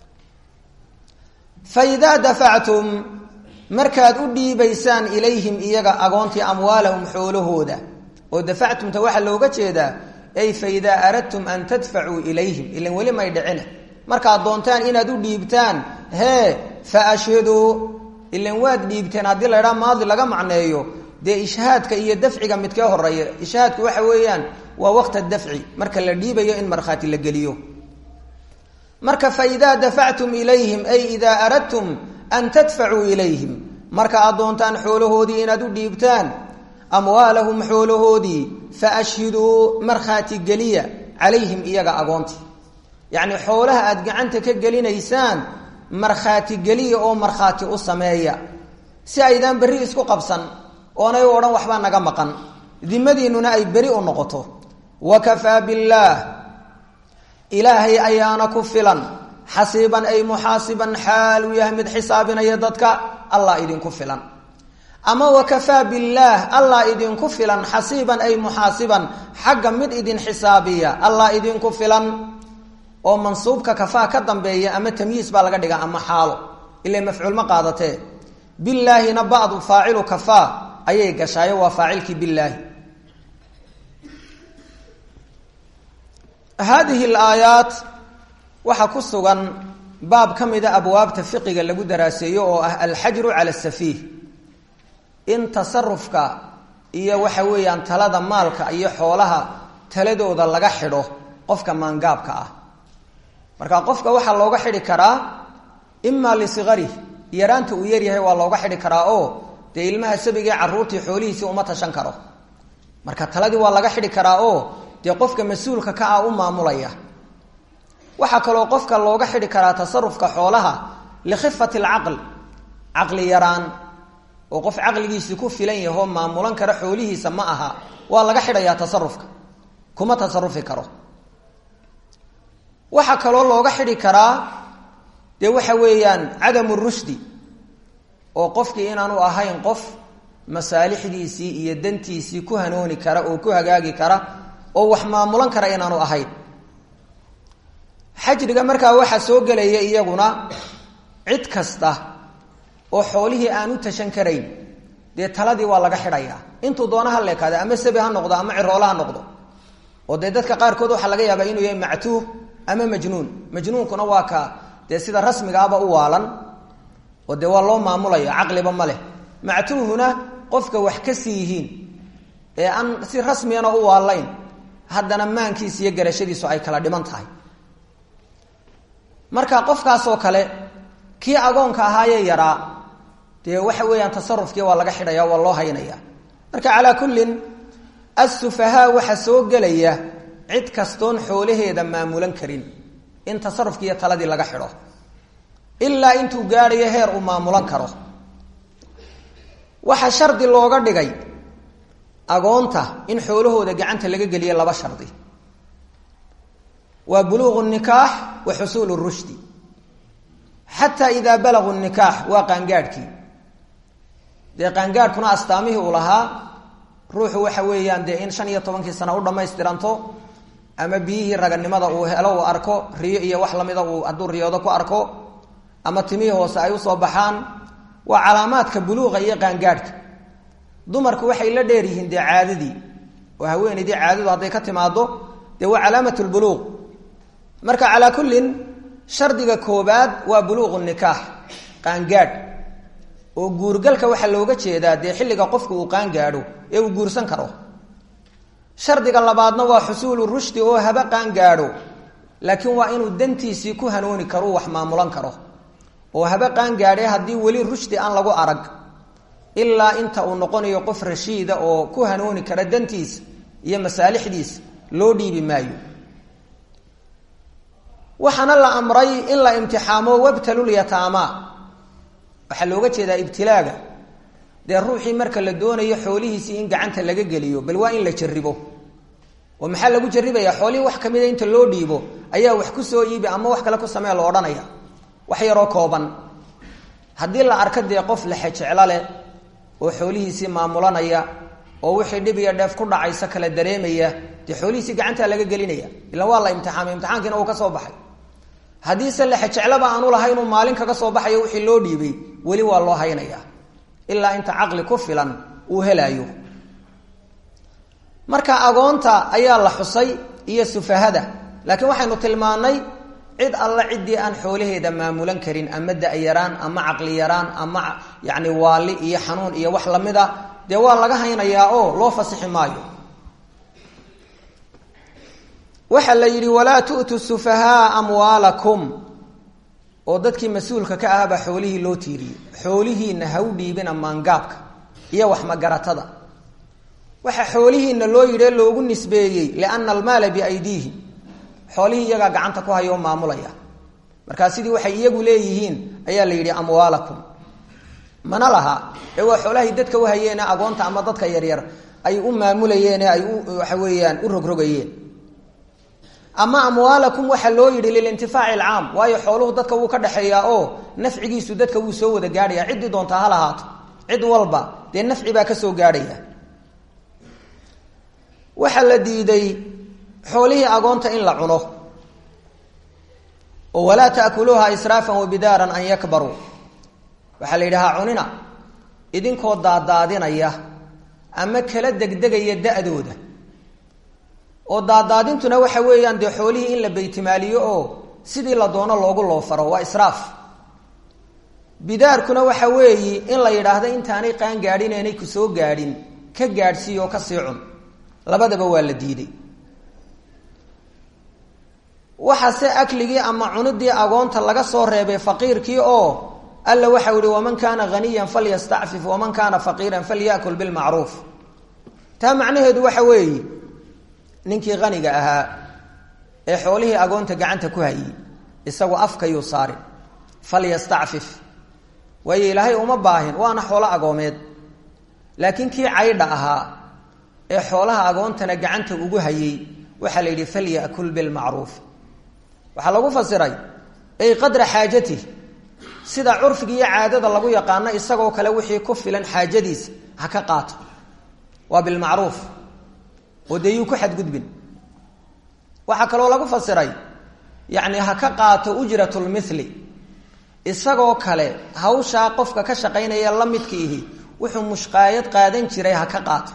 fa idaa dafactum markaad u dhiibaysaan ilayhim iyaga agoontii amwaalahum xoolahooda oo dafactumta waxaa looga jeedaa ay fa idaa aradtum an tadfacuu ilayhim ilan weli may dhicine markaad doontaan inaad u dhiibtaan hee fa ashhiduu ilan waad dhiibteen haddii la ydhaha maadi laga macneeyo dee ishhaadka iyo dafciga midkee horeeya ishhaadku waxa weeyaan waa waqta dafci marka la dhiibayo in markhaati la geliyo marka fa idaa dafactum ilayhim ay idaa aradtum an tadfacuu ilayhim marka aad doontaan xoolahoodii inaad u dhiibtaan amwaalahum xoolahoodii fa ashhiduu markhaati geliya calayhim iyaga agoontii yacni xoolaha aad gacanta ka gelinaysaan markhaati geliya oo markhaati u sameeya si aydaan berri isku qabsan oonay u odhan waxbaa naga maqan dimadiinnuna ay beri u noqoto wa kafaa billaah ilaahay ayaana ku filan xasiiban ay muxaasiban xaal uu yahay mid xisaabinaya dadka allah idinku filan ama wakafaa billaah allah idinku filan xasiiban ay muxaasiban xagga mid idin xisaabiya allah idinku filan oo mansuubka kafaa ka dambeeya ama tamyiis baa laga dhigaa ama xaalo ila mafcuul ma qaadatee bilaahina bacdu faacilu kafaa ayay gashaayo waa faacilkii bilaahi haadihi alaayaat waxaa ku sugan baab ka mida abwaabta fiqiga lagu daraaseeyo oo ah alxajru cala safiih in tasarufka iyo waxa weeyaan talada maalka iyo xoolaha taladooda laga xidho qofka maangaabka ah marka qofka waxaa looga xidhi karaa imaa lisigari yaraanta uu yaryahay waa looga xidhi karaa oo dee ilmaha sabigee caruurtii xoolihiisii uma tashan karo marka taladii waa laga xidhi karaa oo dee qofka mas-uulka ka ah u maamulaya waxaa kaloo qofka looga xidhi karaa tasarufka xoolaha likhifati alcaql caqli yaraan oo qof caqligiisii ku filan yahoo maamulan kara xoolihiisa ma aha waa laga xidhayaa tasarufka kuma tasarufi karo waxaa kaloo looga xidhi karaa dee waxa weeyaan cadamu rushdi oo qofkii inaanu ahayn qof masaalixdiisii iyo dantiisii ku hanooni kara oo ku hagaagi kara oo wax maamulan kara inaanu ahayn xajriga markaa waxaa soo gelaya iyaguna cid kasta oo xoolihii aan u tashan karayn dee taladii waa laga xidhayaa intuu doona ha leekaada ama sabi ha noqdo ama ciroola ha noqdo oo dee dadka qaarkood waxaa laga yaabaa inuu yahay mactuuh ama majnuun majnuunkuna waa ka dee sida rasmigaaba u waalan oo dee waa loo maamulaya caqliba ma leh mactuuhuna qofka wax ka sii yihiin ee aan si rasmiyana u waalayn haddana maankiisa iyo garashadiisu ay kala dhiman tahay marka qofkaasoo kale kii agoonka ahaayee yaraa dee waxa weeyaan tasarufkii waa laga xidhaya waa loo haynaya marka calaa kullin assufahaa waxa soo gelaya cid kastoon xoolaheeda maamulan karin in tasarufkii iyo taladii laga xidho ilaa intuu gaadhayo heer uu maamulan karo waxaa shardi looga dhigay agoonta in xoolahooda gacanta laga geliya laba shardi waa buluuqu nikaax wa xusuulu rushdi xataa idaa balaguu nikaax waa qaangaadhkii dee qaangaadhkuna astaamihii uu lahaa ruuxu waxa weeyaan dee in shan iyo tobankii sana u dhammaystiranto ama biyihii raganimada uu helo uu arko riyo iyo wax lamida uu hadduu riyoodo ku arko ama timihii hoose ay usoo baxaan waa calaamaadka buluuqa iyo qaangaadhka dumarku waxay la dheer yihiin dee caadadii oo haweenaydii caadadu hadday ka timaado dee waa calaamat lbuluuq marka calaa kullin shardiga koobaad waa buluuqu nikaax qaangaadh oo guurgalka waxaa looga jeedaa dee xilliga qofku uu qaangaadho ee uu guursan karo shardiga labaadna waa xusuulu rushdi oo haba qaangaadho laakiin waa inuu dantiisii ku hanooni karo wax maamulan karo oo haba qaangaadhe haddii weli rushdi aan lagu arag ilaa inta uu noqonayo qof rashiida oo ku hanooni kara dantiisa iyo masaalixdiisa loo dhiibi maayo waxaana la amray in la imtixaamo wabtalulyataama waxaa looga jeedaa ibtilaaga dee ruuxii marka la doonayo xoolihiisii in gacanta laga geliyo bal waa in la jaribo oo maxaa lagu jaribaya xoolihii wax kamida inta loo dhiibo ayaa wax ku soo iibi ama wax kale ku samee lo odhanaya wax yaroo kooban haddii la arko dee qof lexejeclo leh oo xoolihiisii maamulanaya oo wixii dhib iyo dheef ku dhacaysa kala dareemaya dee xoolihiisii gacantaa laga gelinaya ilan waa la imtixaamay imtixaankiina uu ka soo baxay haddiise lexejeclaba aanu lahayn uu maalin kaga soo baxayo wixii loo dhiibay weli waa loo haynaya ilaa inta caqli ku filan uu helaayo marka agoonta ayaa la xusay iyo sufahada laakiin waxaynu tilmaanay cid alla ciddii aan xoolaheeda maamulan karin ama da-yaraan ama caqli yaraan ama yani waali iyo xanuun iyo wax lamida dee waa laga haynayaa oo loo fasixi maayo waxaa la yidhi walaa tu'tu sufahaa amwaalakum oo dadkii mas-uulka ka ahbaa xoolihii loo tiiriyey xoolihiina ha u dhiibina maangaabka iyo waxmagaratada waxaa xoolihiina loo yidhi loogu nisbeeyey liana almaala biaydiihim xoolihii iyagaa gacanta ku haya oo maamulaya markaa sidii waxay iyagu leeyihiin ayaa la yidhi amwaalakum mana laha ee waa xoolahay dadka u hayeene agoonta ama dadka yaryar ay u maamulayeen ay u waxa weeyaan u rogrogayeen ama amwaalakum waxaa loo yidhi lilintifaaci alcaam waayo xooluhu dadka wuu ka dhexeeyaa oo nafcigiisu dadka wuu soo wada gaadhaya ciddii doontaa ha lahaato cid walba dee nafci baa kasoo gaadhaya waxaa la diiday xoolihii agoonta in la cuno oo walaa taakuluuha israafan wabidaaran an yakbaruu waxaa la yidhi ha cunina idinkoo daadaadinaya ama kala degdegaya da-dooda oo daadaadintuna waxa weeyaan dee xoolihii in la beytimaaliyo oo sidii la doono loogu loofaro waa israaf bidaarkuna waxa weeyi in la yidhaahdo intaanay qaan gaadhin aanay ku soo gaadhin ka gaadhsiiy oo kasii cun labadaba waa la diiday waxaase akligii ama cunidii agoonta laga soo reebay faqiirkii oo alla waxau ihi waman kaana haniyan falyastacfif waman kaana faqiiran falyakul bilmacruuf taa macnaheedu waxa weeye ninkii haniga ahaa ee xoolihii agoonta gacanta ku hayey isagu afkayuu saarin falyastacfif waayo ilaahay uma baahin waana xoolo agoomeed laakiin kii caydha ahaa ee xoolaha agoontana gacanta ugu hayey waxaa la yidhi falyakul bilmacruuf waxaa lagu fasiray ay qadra xaajatih sida curfiga iyo caadada lagu yaqaano isagoo kale wixii ku filan xaajadiisa ha ka qaato waa bilmacruuf oo dee yuu ku xadgudbin waxaa kaloo lagu fasiray yacni ha ka qaato ujratlmithli isagoo kale hawshaa qofka ka shaqaynaya la midkiihi wuxuu mushqaayad qaadan jiray ha ka qaato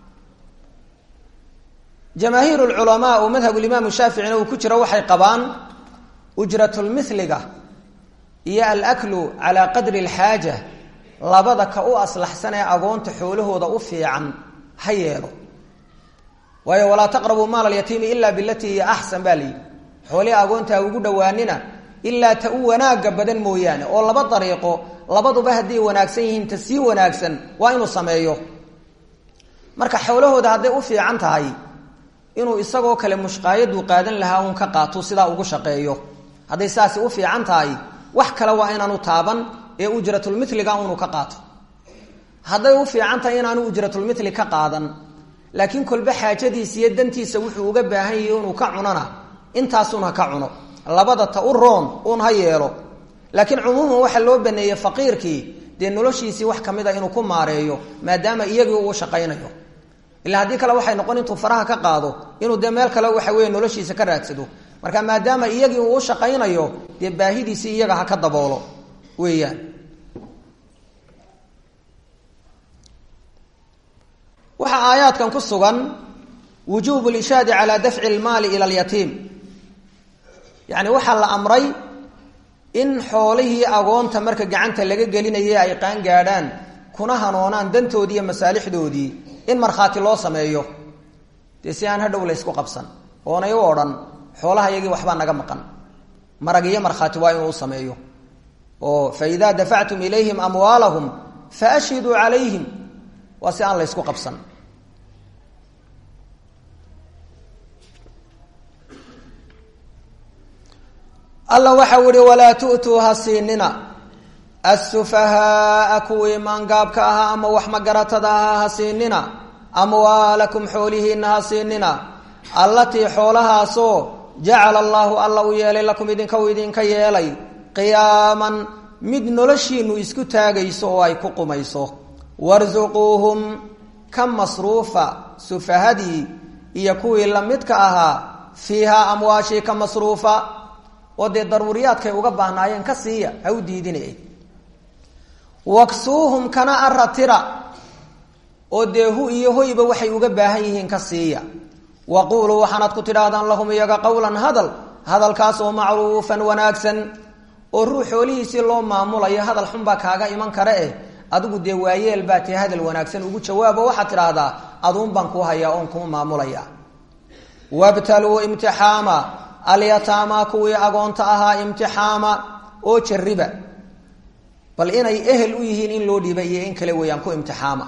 jamaahiir lculamaa oo madhabulimaamu shaaficina uu ku jiro waxay qabaan ujratulmithliga iyo alaklu calaa qadri alxaaja labada ka u aslaxsan ee agoonta xoolahooda u fiican ha yeelo waayo walaa taqrabuu maal alyatiimi ilaa bilatii hiya axsan baa layidhi xoolihii agoonta ugu dhowaanina ilaa ta u wanaaga badan mooyaane oo laba dariiqo labaduba hadday wanaagsan yihiin ta sii wanaagsan waa inuu sameeyo marka xoolahooda hadday u fiican tahay inuu isagoo kale mushqaayaduu qaadan lahaa uun ka qaato sidaa ugu shaqeeyo hadday saasi u fiican tahay wax kale waa inaanu taaban ee ujratulmiliga unu ka qaato hadday u fiican tahay inaanu ujratulmili ka qaadan laakiin kolba xaajadiisa iyo dantiisa wuxuu uga baahan yahay inuu ka cunona intaasun ha ka cuno labada ta u roon uun ha yeelo laakiin cumuuman waxaa loo baneeyey faqiirkii dee noloshiisii wax kamid a inuu ku maareeyo maadaama iyagii uu shaqaynayo ilaa haddii kale waxay noqon intuu faraha ka qaado inuu dee meel kale waxa weeye noloshiisa ka raadsado marka maadaama iyagii uu shaqaynayo dee baahidiisii iyaga ha ka daboolo weeyaan waxaa aayaadkan ku sugan wujuubu lishaadi calaa dafci lmaali ila alyatiim yacni waxaa la amray in xoolihii agoonta marka gacanta laga gelinayay ay qaan gaadhaan kuna hanoonaan dantoodii iyo masaalixdoodii in markhaati loo sameeyo dee si aan hadhow la ysku qabsan oonay u odhan xoolaha yagii waxbaa naga maqan marag iyo markhaati waa inuu u sameeyo oo fa idaa dafactum ilayhim amwaalahum faashhiduu calayhim waa si aan la ysku qabsan alla waxau ihi walaa tu'tuu ha siinina assufahaaa kuwii maangaabka ahaa ama wax magaratada ahaa ha siinina amwaalakum xoolihiina ha siinina allatii xoolahaasoo jacala allaahu alla u yeelay lakum idinka uu idinka yeelay qiyaaman mid noloshiinu isku taagayso oo ay ku qumayso warsuquuhum ka masruufa sufahadii iyo kuwii lamidka ahaa fiihaa amwaashii ka masruufa oo dee daruuriyaadkay uga baahnaayeen ka siiya ha u diidinay waksuuhum kana aratira oo dee hu iyo hoyba waxay uga baahan yihiin ka siiya waquuluu waxaanaad ku tidhaahdaan lahum iyaga qowlan hadal hadalkaas oo macruufan wanaagsan oo ruux xoolihiisii loo maamulayo hadal xunbaa kaaga iman kare eh adigu dee waayeel baa tee hadal wanaagsan ugu jawaabo waxaad tidhaahdaa aduun baan kuu hayaa oon kuma maamulaya wabtaluu imtixaama alyataama kuwii agoonta ahaa imtixaama oo jariba bal inay ehel u yihiin in loo dhiiba iyo in kale weeyaan ku imtixaama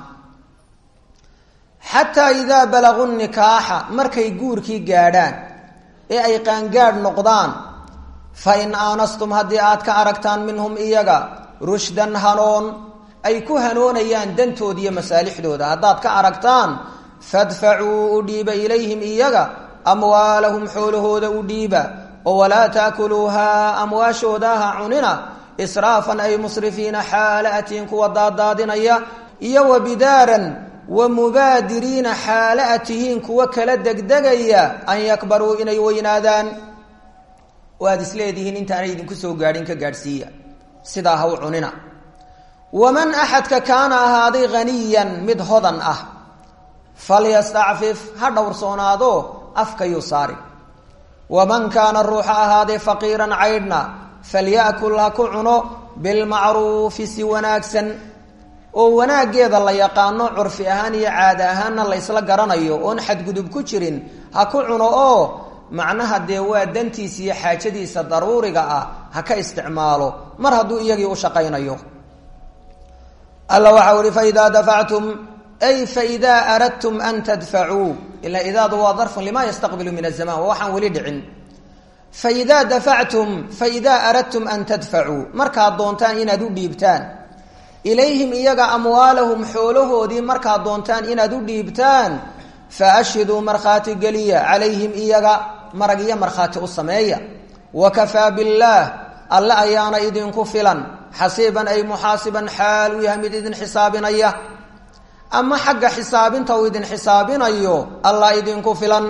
xataa idaa balaguu nikaaxa markay guurkii gaadhaan ee ay qaangaadh noqdaan fa in aanastum haddii aad ka aragtaan minhum iyaga rushdan hanoon ay ku hanoonayaan dantooda iyo masaalixdooda haddaad ka aragtaan fadfacuu u dhiiba ilayhim iyaga amwaalahum xoolahooda u dhiiba oo walaa taakuluuhaa amwaashoodaha cunina israafan ay musrifiina xaala atiin kuwa daadaadinaya iyo wa bidaaran wa mubaadiriina xaala a tihiin kuwa kala degdegaya an yakbaruu inay weynaadaan oo aada isleedihiin intaanay idinku soo gaadhin ka gaadhsiiya sidaa ha u cunina waman axadka kaana ahaaday haniyan mid hodan ah falyastacfif ha dhowrsoonaado afkayuu saari waman kaana ruuxa ahaaday faqiiran caydhna falyakul ha ku cuno bilmacruufi si wanaagsan oo wanaaggeeda la yaqaano curfi ahaan iyo caada ahaanna la ysla garanayo oon xadgudub ku jirin ha ku cuno oo macnaha dee waa dantiisa iyo xaajadiisa daruuriga ah ha ka isticmaalo mar hadduu iyagii u shaqaynayo alla waxau ihi faidaa dafactum ay faidaa aradtum an tadfacuu ila idaadu waa darfun lima yastaqbilu min azaman waa waxaan weli dhicin faidaa dafactum faidaa aradtum an tadfacuu markaad doontaan inaad u dhiibtaan ilayhim iyaga amwaalahum xoolahoodii markaad doontaan inaad u dhiibtaan fa ashhiduu markhaati geliya calayhim iyaga marag iyo markhaati u sameeya wakafaa billaah alle ayaana idinku filan xasiiban ay muxaasiban xaal u yahay mid idin xisaabinaya ama xagga xisaabinta uu idin xisaabinayo allah idinku filan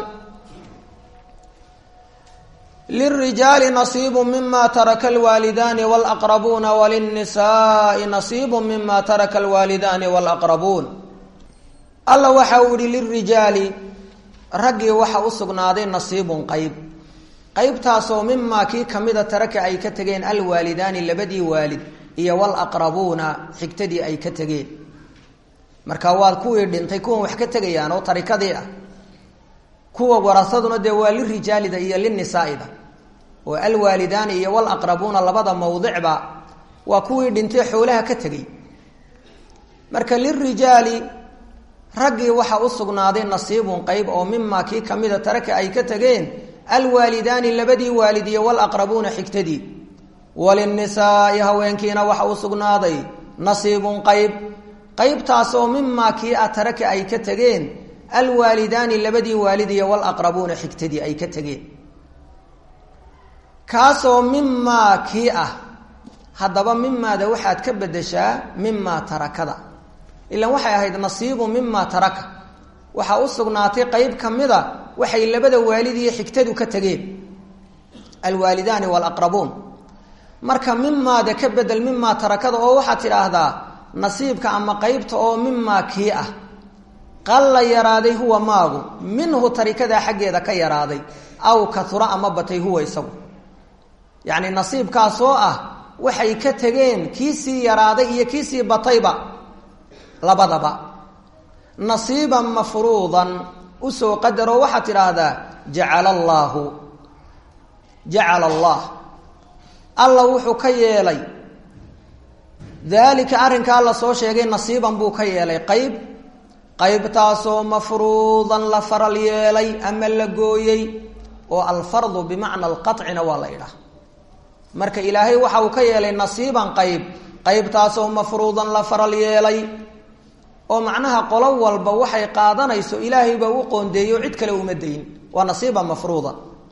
lirijaali nasiibu mima taraka alwaalidaani walaqrabuuna walilnisaai nasiibu mima taraka alwaalidaani walaqrabuun alla waxa uu ihi lirijaali raggii waxa u sugnaaday nasiibun qeyb qeybtaasoo mimaa kii kamida taraka ay ka tegeen alwaalidaani labadii waalid iyo walaqrabuuna xigtadii ay ka tegeen marka waad kuwii dhintay kuwan wax ka tegayaan oo tarikadii ah kuwa warasaduna dee waa lirijaalida iyo linisaaida oo alwaalidaani iyo walaqrabuuna labada mawdicba waa kuwii dhintay xoolaha ka tegey marka lirijaali raggii waxaa u sugnaaday nasiibun qeyb oo mimaa kii kamida taraka ay ka tegeen alwaalidaani labadii waalid iyo walaqrabuuna xigtadii walinisaai haweenkiina waxa u sugnaaday nasiibun qeyb qeybtaas oo mimaa kii a taraka ay ka tegeen alwaalidaani labadii waalid iyo walaqrabuuna xigtadii ay ka tegeen kaasoo mimaa kii ah haddaba mimaada waxaad ka bedeshaa mimaa tarakada ilan waxay ahayd nasiibu mimaa taraka waxaa u sugnaatay qeyb kamida waxay labada waalid iyo xigtadu ka tegeen alwaalidaani walaqrabuun marka mimaada ka bedel mimaa tarakada oo waxaad tidhaahdaa nasiibka ama qeybta oo mimaa kii ah qalla yaraaday huwa maagu minhu tarikadaa xaggeeda ka yaraaday aw kaura ama batay huwa isagu yacni nasiibkaasoo ah waxay ka tegeen kii sii yaraaday iyo kii sii batayba labadaba nasiiban mafruudan usoo qadaroo waxaad tidhaahdaa jacala allaahu jacala allah alla wuxuu ka yeelay daalika arrinkaa la soo sheegay nasiiban buu ka yeelay qeyb qeybtaasoo mafruudan la faral yeelay ama la gooyey oo alfardu bimacna alqacina waa la idhaah marka ilaahay waxa uu ka yeelay nasiiban qeyb qeybtaasoo mafruudan la faral yeelay oo macnaha qolo walba waxay qaadanayso ilaahay baa u qoondeeyo cid kale uma dayn waa nasiiban mafruuda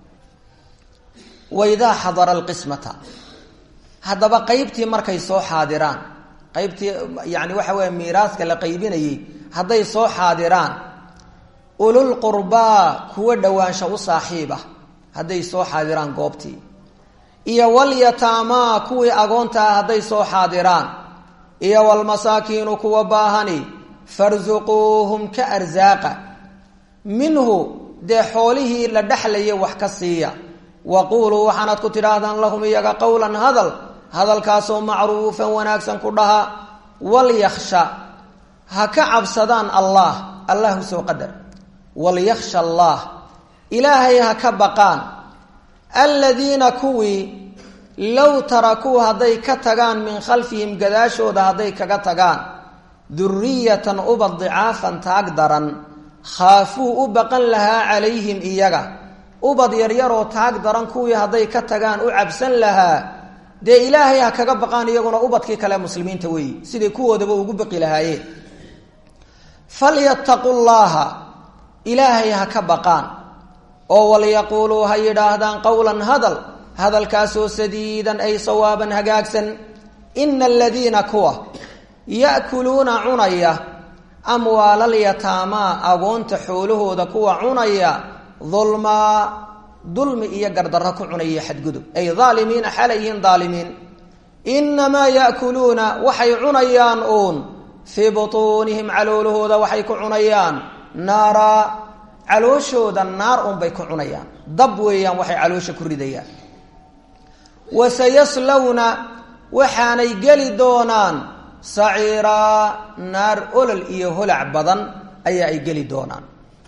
waidaa xadara alqismata haddaba qeybtii markay soo xaadiraan qeybtii yani waxa weya miiraaska la qaybinayey hadday soo xaadiraan ulul qurbaa kuwa dhowaansha u saaxiib ah hadday soo xaadiraan goobtii iyo walyataamaa kuwii agoonta ah hadday soo xaadiraan iyo walmasaakiinu kuwa baahani farsuquuhum ka arsaaqa minhu dee xoolihii la dhexlaya wax ka siiya waquuluu waxaanaad ku tidhaahdaan lahum iyaga qowlan hadal hadalkaasoo macruufan wanaagsan ku dhaha walyaksha ha ka cabsadaan allah allah usoo qadar walyaksha allah ilaahay ha ka baqaan aladiina kuwii low tarakuu hadday ka tagaan min khalfihim gadaashooda hadday kaga tagaan duriyatan ubad dicaafan taag daran khaafuu u baqan lahaa calayhim iyaga ubad yaryaroo taag daran kuwii hadday ka tagaan u cabsan lahaa dee ilaahay ha kaga baqaan iyaguna ubadkii kale muslimiinta weeyi siday kuwoodaba ugu baqi lahaayeen falyattaqu llaaha ilaahay ha ka baqaan oo walyaquuluu ha yidhaahdaan qowlan hadal hadalkaasoo sadiidan ay sawaaban hagaagsan ina aladiina kuwa ya'kuluuna cunaya amwaalalyataamaa agoonta xoolahooda kuwa cunaya dulmaa dulmi iyo gardarro ku cunaya xadgudub ay aalimiina xalay yihiin aalimiin inamaa ya'kuluuna waxay cunayaan uun fii butuunihim caloolahooda waxay ku cunayaan naara calooshooda naar unbay ku cunayaan dab weeyaan waxay caloosha ku ridayaan wasayaslawna waxaanay geli doonaan saciiraa naar olol iyo holac badan ayaa ay geli doonaan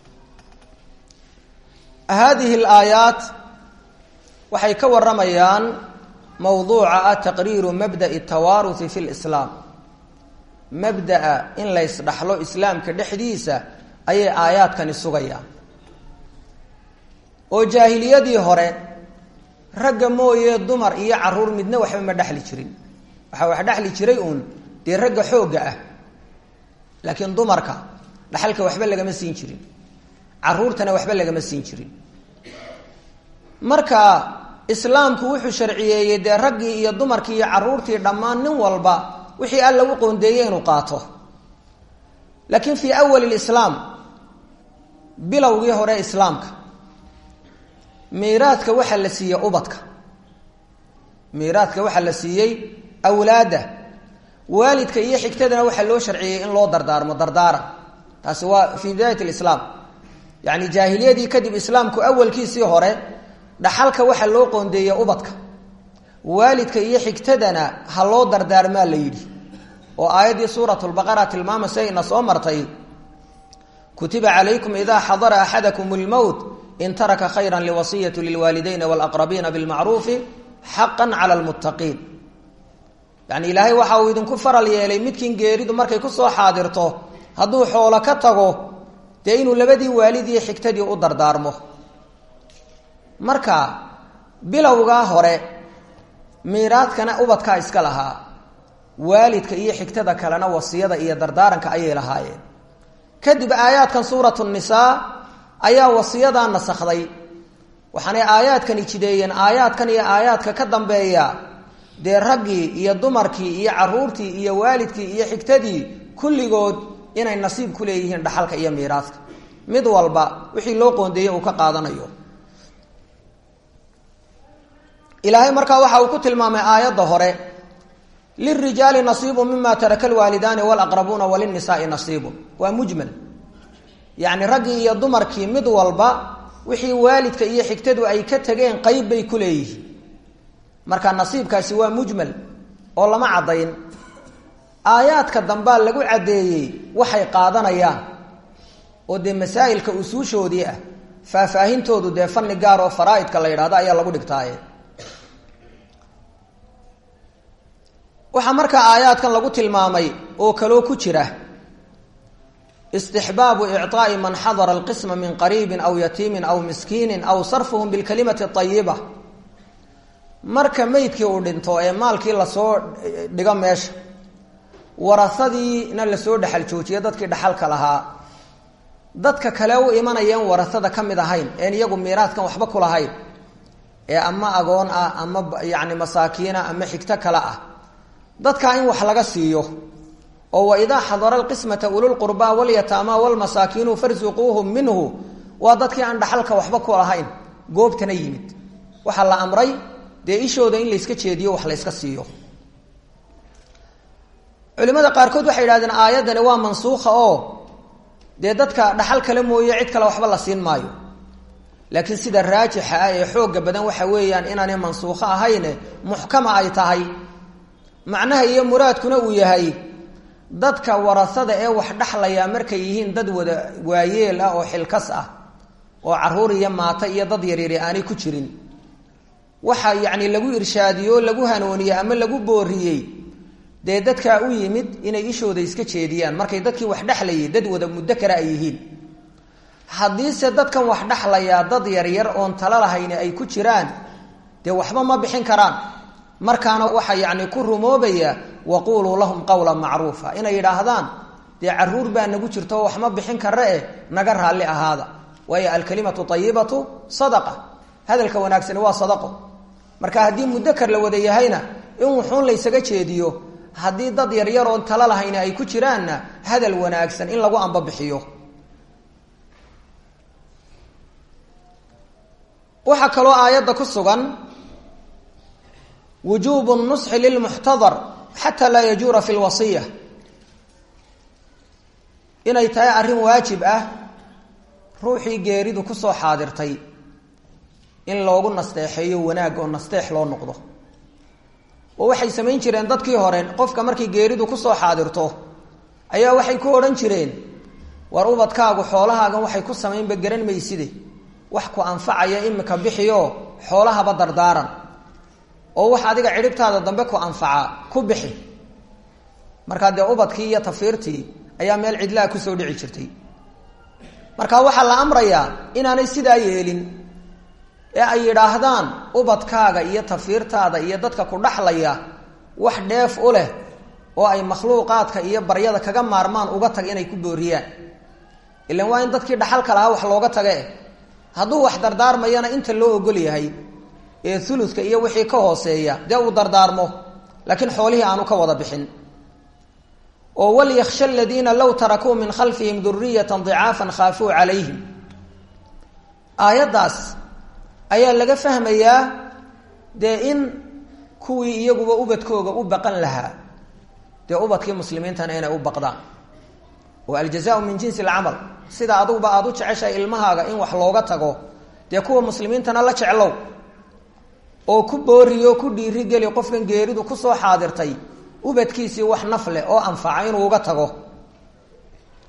haadihi alaayaat waxay ka waramayaan mowduuca ah taqriiru mabda'i tawaaruhi fi lislaam mabda'a in la ysdhaxlo islaamka dhexdiisa ayay aayaadkani sugayaan oo jaahiliyadii hore ragga mooye dumar iyo caruur midna waxba ma dhexli jirin waxaa wax dhexli jiray uun dee ragga xoogga ah laakiin dumarka dhaxalka waxba lagama siin jirin caruurtana waxba lagama siin jirin marka islaamku wuxuu sharciyeeyey dee raggii iyo dumarkii iyo caruurtii dhammaan nin walba wixii alla u qoondeeyey inuu qaato laakiin fii awali lislaam bilowgii hore islaamka miiraadka waxaa la siiyey ubadka miiraadka waxaa la siiyey awlaadda waalidka iyo xigtadana waxaa loo sharciyey in loo dardaarmo dardaaran taasi waa fii bidaayat lislaam yacni jaahiliyadii kadib islaamku awalkiisii hore dhaxalka waxaa loo qoondeeyey ubadka waalidka iyo xigtadana ha loo dardaarmaa la yidhi oo aayaddii suurat lbaqara tilmaamaysa ina soo martay kutiba calaykum ida xadara axadakum lmowt in taraka khayra liwasiyati lilwaalidayni walaqrabiina bilmacruufi xaqan cala lmuttaqiin yani ilaahay waxa uu idinku faral yeelay midkiin geeridu markay kusoo xaadirto hadduu xoolo ka tago dee inuu labadii waalid iyo xigtadii u dardaarmo marka bilowgaa hore miiraadkana ubadkaa iska lahaa waalidka iyo xigtada kalena wasiyada iyo dardaaranka ayay lahaayeen kadib aayaadkan suuratu nisaa ayaa wasiyadaa nasakday waxaanay aayaadkani jideeyeen aayaadkan iyo aayaadka ka dambeeya dee raggii iyo dumarkii iyo caruurtii iyo waalidkii iyo xigtadii kulligood inay nasiib ku leeyihiin dhaxalka iyo miiraadka mid walba wixii loo qoondeeyey uu ka qaadanayo ilaahay markaa waxa uu ku tilmaamay aayadda hore lirijaali nasiibu mima taraka alwaalidaani walaqrabuuna walinisaai nasiibu waa mujmal yacni raggii iyo dumarkii mid walba wixii waalidka iyo xigtadu ay ka tageen qeyb bay ku leeyihiin marka nasiibkaasi waa mujmal oo lama caddayn aayaadka dambaa lagu caddeeyey waxay qaadanayaan oo dee masaa'ilka usuushoodii ah faahfaahintoodu dee fanni gaar oo faraa'idka la yidhahdo ayaa lagu dhigtaaye waxaa markaa aayaadkan lagu tilmaamay oo kaloo ku jira istixbaabu icطaa'i man xadara alqisma min qariibin aw yatiimin aw miskiinin aw sarfuhum bilkalimati ayiba marka meydkii uu dhinto ee maalkii lasoo dhigo meesha warasadiina lasoo dhexal joojiyo dadkii dhaxalka lahaa dadka kale u imanayeen warasada ka mid ahayn een iyagu miiraadkan waxba ku lahayn ee ama agoon ah ama yacni masaakiina ama xigto kale ah dadkaa in wax laga siiyo oo waidaa xadara alqismata ululqurbaa walyataama walmasaakiinu farsuquuhum minhu waa dadkii aan dhaxalka waxba ku lahayn goobtana yimid waxaa la amray dee ishooda in layska jeediyo wax layska siiyo culimada qaarkood waxay yidhahdeen aayaddani waa mansuukha oo dee dadka dhaxal kale mooye cid kale waxba la siin maayo laakiin sida raajixa ah ee xooga badan waxa weeyaan inaanay mansuukho ahayne muxkama ay tahay macnaha iyo muraadkuna uu yahay dadka warasada ee wax dhaxlaya markay yihiin dad wada waayeel ah oo xilkas ah oo caruur iyo maato iyo dad yaryari aanay ku jirin waxa yacni lagu irshaadiyey lagu hanuuniyey ama lagu booriyey dee dadkaa u yimid inay ishooda iska jeediyaan markay dadkii wax dhexlayay dad wada muddo kale ay yihiin haddiise dadkan wax dhexlayaa dad yaryar oon talo lahayni ay ku jiraan dee waxba ma bixin karaan markaana waxaa yacni ku rumoobaya waquuluu lahum qawla macruufa inay yidhaahdaan dee caruur baa nagu jirto wax ma bixin kara eh naga raalli ahaada waayo alkalimatu ayibatu sadaqa hadalka wanaagsani waa sadaqo marka haddii mudakar la wada yahayna in wuxuun laysaga jeediyo haddii dad yaryar oon talo lahayna ay ku jiraanna hadal wanaagsan in lagu ambabixiyo waxaa kaloo aayadda ku sugan wujuubu nusxi lilmuxtadar xataa laa yajuura fi lwasiya inay tahay arrin waajib ah ruuxii geeridu kusoo xaadirtay in loogu nasteexeeyo wanaag oo nasteex loo noqdo oo waxay samayn jireen dadkii hore qofka markay geeridu kusoo xaadirto ayaa waxay ku odhan jireen war ubadkaagu xoolahaagan waxay ku samaynba garan mayside wax ku anfacaya imika bixiyo xoolahaba dardaaran oo wax adiga cidhibtaada dambe ku anfaca ku bixi markaa dee ubadkii iyo tafiirtii ayaa meel cidlaa kusoo dhici jirtay marka waxaa la amrayaa inaanay sidaa yeelin ee ay yidhaahdaan ubadkaaga iyo tafiirtaada iyo dadka ku dhaxlaya wax dheef u leh oo ay makhluuqaadka iyo baryada kaga maarmaan uga tag inay ku booriyaan ilan waa in dadkii dhaxalka lahaa wax looga tage hadduu wax dardaarmayana inta loo ogol yahay ee uluka iyo wixii ka hooseeya dee uu dardaarmo laakiin xoolihii aanu ka wada bixin oo walyaksha aladiina low tarakuu min khalfihim duriyata dicaafan khaafuu calayhim aayaddaas ayaa laga fahmayaa dee in kuwii iyaguba ubadkooga u baqan lahaa dee ubadkii muslimiintana inay u baqdaan oo aljazaau min jinsi alcamal sida aduguba aada u jeceshahay ilmahaaga in wax looga tago dee kuwa muslimiintana la jeclow oo ku booriyo ku dhiirigeli qofkan geeridu kusoo xaadirtay ubadkiisii wax naf leh oo anfaca inuu uga tago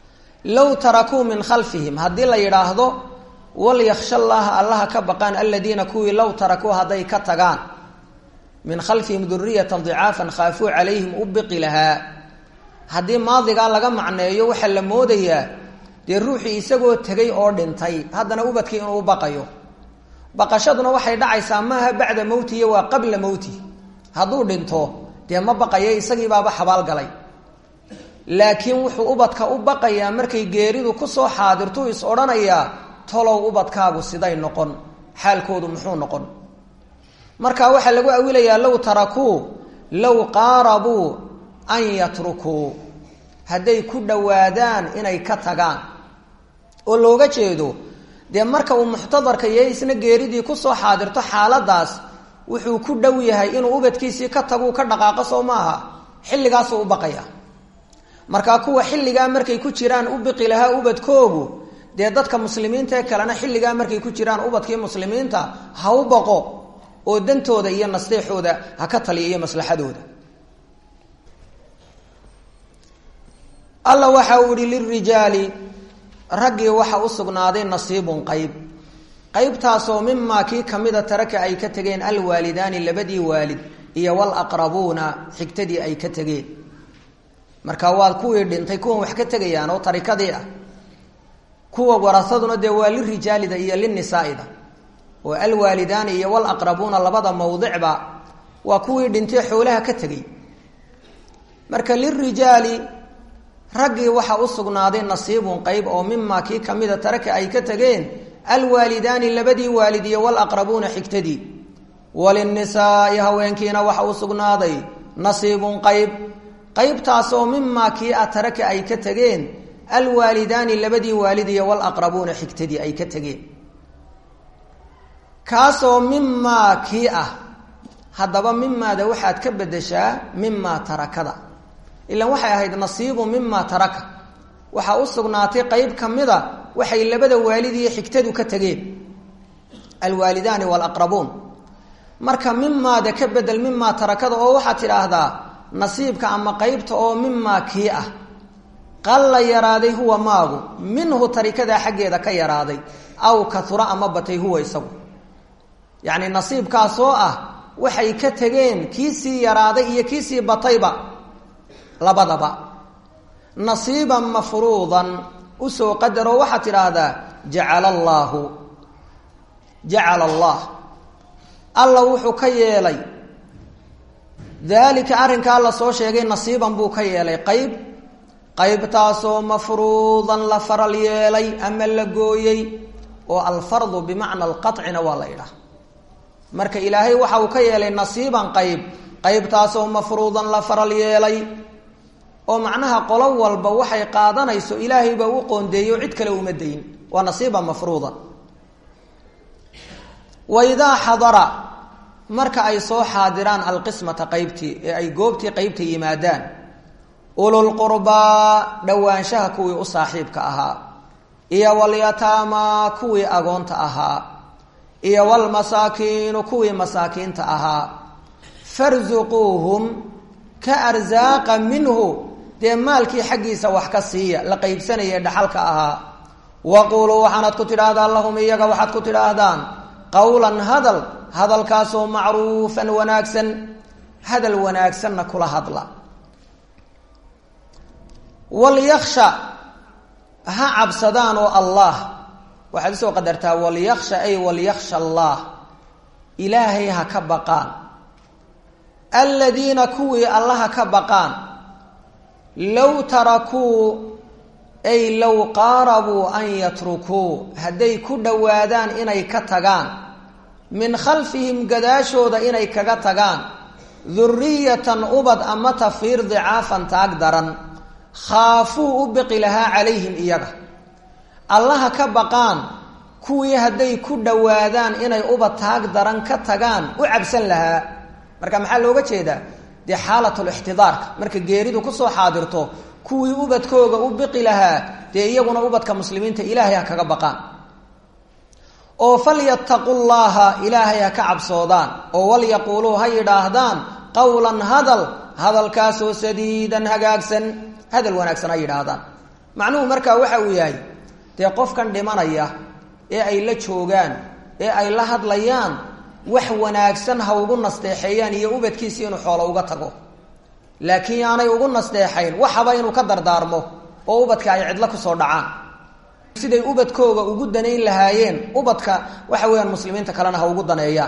low tarakuu min khalfihim haddii la yidhaahdo walyaksha llaha allaha ka baqaan aladiina kuwii low tarakuu hadday ka tagaan min khalfihim duriyatan dicaafan khaafuu calayhim u biqi lahaa haddii maadigaa laga macneeyo waxaa la moodayaa dee ruuxii isagoo tegay oo dhintay haddana ubadkii inuu baqayo baqashaduna waxay dhacaysaa maaha bacda mowtihi waa qabla mowti hadduu dhinto dee ma baqayo isagii baaba xabaalgalay laakiin wuxuu ubadka u baqayaa markay geeridu kusoo xaadirtuu is odhanayaa tolow ubadkaagu siday noqon xaalkoodu muxuu noqon marka waxaa lagu awilayaa low tarakuu low qaarabuu an yatrukuu hadday ku dhowaadaan inay ka tagaan oo looga jeedo dee marka uu muxtadarka yahay isna geeridii kusoo xaadirto xaaladaas wuxuu ku dhow yahay inuu ubadkiisii ka taguu ka dhaqaaqo soo maaha xilligaasuu u baqaya markaa kuwa xilligaa markay ku jiraan u biqi lahaa ubadkoogu dee dadka muslimiinta ee kalena xilligaa markay ku jiraan ubadkii muslimiinta ha u baqo oo dantooda iyo nasteexooda ha ka taliya iyo maslaxadooda alla waxa uu ihi lirijaali raggii waxa u sugnaaday nasiibun qayb qaybtaasoo mimaa kii kamida taraka ay ka tegeen alwaalidaani labadii waalid iyo walaqrabuuna xigtadii ay ka tegeen marka waa kuwii dhintay kuwan wax ka tegayaan oo tarikadii ah kuwa warasaduna dee waa lirijaalida iyo linisaaida oo alwaalidaani iyo walaqrabuuna labada mawdicba waa kuwii dhintay xoolaha ka tegay marka lirijaali raggii waxa u sugnaaday nasiibun qayb oo mimaa kii kamida taraka ay ka tegeen alwaalidaani labadii waalid iyo walaqrabuuna xigtadii walinisaai haweenkiina waxa u sugnaaday nasiibun qayb qaybtaasoo mimaa kii a taraka ay ka tegeen alwaalidaani labadii waalid iyo walaqrabuuna xigtadii ay ka tegeen kaasoo mimaa kii ah haddaba mimaada waxaad ka bedeshaa mimaa tarakada ilan waxay ahayd nasiibu mimaa taraka waxaa u sugnaatay qeyb kamida waxay labada waalid iyo xigtadu ka tegeen alwaalidaani walaqrabuun marka mimaada ka bedel mimaa tarakada oo waxaad tidhaahdaa nasiibka ama qeybta oo mimaa kii ah qalla yaraaday huwa maagu minhu tarikadaa xaggeeda ka yaraaday aw kaura ama batay huwa isagu yacni nasiibkaasoo ah waxay ka tegeen kiisii yaraaday iyo kiisii batayba labadaba nasiiban mafruudan usoo qadaroo waxaad tidhaahdaa jacala allaahu jacala allah alla wuxuu ka yeelay daalika arrinkaa la soo sheegay nasiiban buu ka yeelay qayb qaybtaasoo mafruudan la faral yeelay ama la gooyey oo alfardu bimacna alqacina waa la idhaah marka ilaahay waxa uu ka yeelay nasiiban qayb qaybtaasoo mafruudan la faral yeelay oo macnaha qolo walba waxay qaadanayso ilaahay baa u qoondeeyo cid kale uma dayn waa nasiiban mafruuda wa idaa xadara marka ay soo xaadiraan alqismata qaybtii ee ay goobtii qaybta yimaadaan ululqurbaa dhowaanshaha kuwii u saaxiibka ahaa iyo walyataamaa kuwii agoonta ahaa iyo walmasaakiinu kuwii masaakiinta ahaa farsuquuhum ka arsaaqa minhu dee maalkii xaggiisa wax ka siiya la qaybsanaya dhaxalka ahaa waquuluu waxaanad ku tidhaahdaan lahum iyaga waxaad ku tidhaahdaan qowlan hadal hadalkaasoo macruufan wanaagsan hadal wanaagsanna kula hadla walyaksha ha cabsadaan oo allah waxaad usoo qadartaa walyaksha ay walyaksha allah ilaahay ha ka baqaan aladiina kuwii allaha ka baqaan low tarakuu ay low qaarabuu an yatrukuu hadday ku dhowaadaan inay ka tagaan min khalfihim gadaashooda inay kaga tagaan duriyatan ubad ama tafiir dicaafan taag daran khaafuu u biqi lahaa calayhim iyaga allaha ka baqaan kuwii hadday ku dhowaadaan inay ubad taag daran ka tagaan u cabsan lahaa marka maxaa looga jeedaa dee xaalatulixtidaarka marka geeridu kusoo xaadirto kuwii ubadkooga u biqi lahaa dee iyaguna ubadka muslimiinta ilaahay ha kaga baqaan oo falyattaqu llaha ilaahay ha ka cabsoodaan oo walyaquuluu ha yidhaahdaan qowlan hadal hadalkaasoo sadiidan hagaagsan hadal wanaagsan ha yidhaahdaan macnuhu markaa waxa uu yahay dee qofkan dhimanaya ee ay la joogaan ee ay la hadlayaan wax wanaagsan ha ugu nasteexeeyaan iyo ubadkiisi inuu xoolo uga tago laakiin yaanay ugu nasteexayn waxaba inuu ka dardaarmo oo ubadka ay cidlo kusoo dhacaan siday ubadkooga ugu danayn lahaayeen ubadka waxa weeyaan muslimiinta kalena ha ugu daneeyaan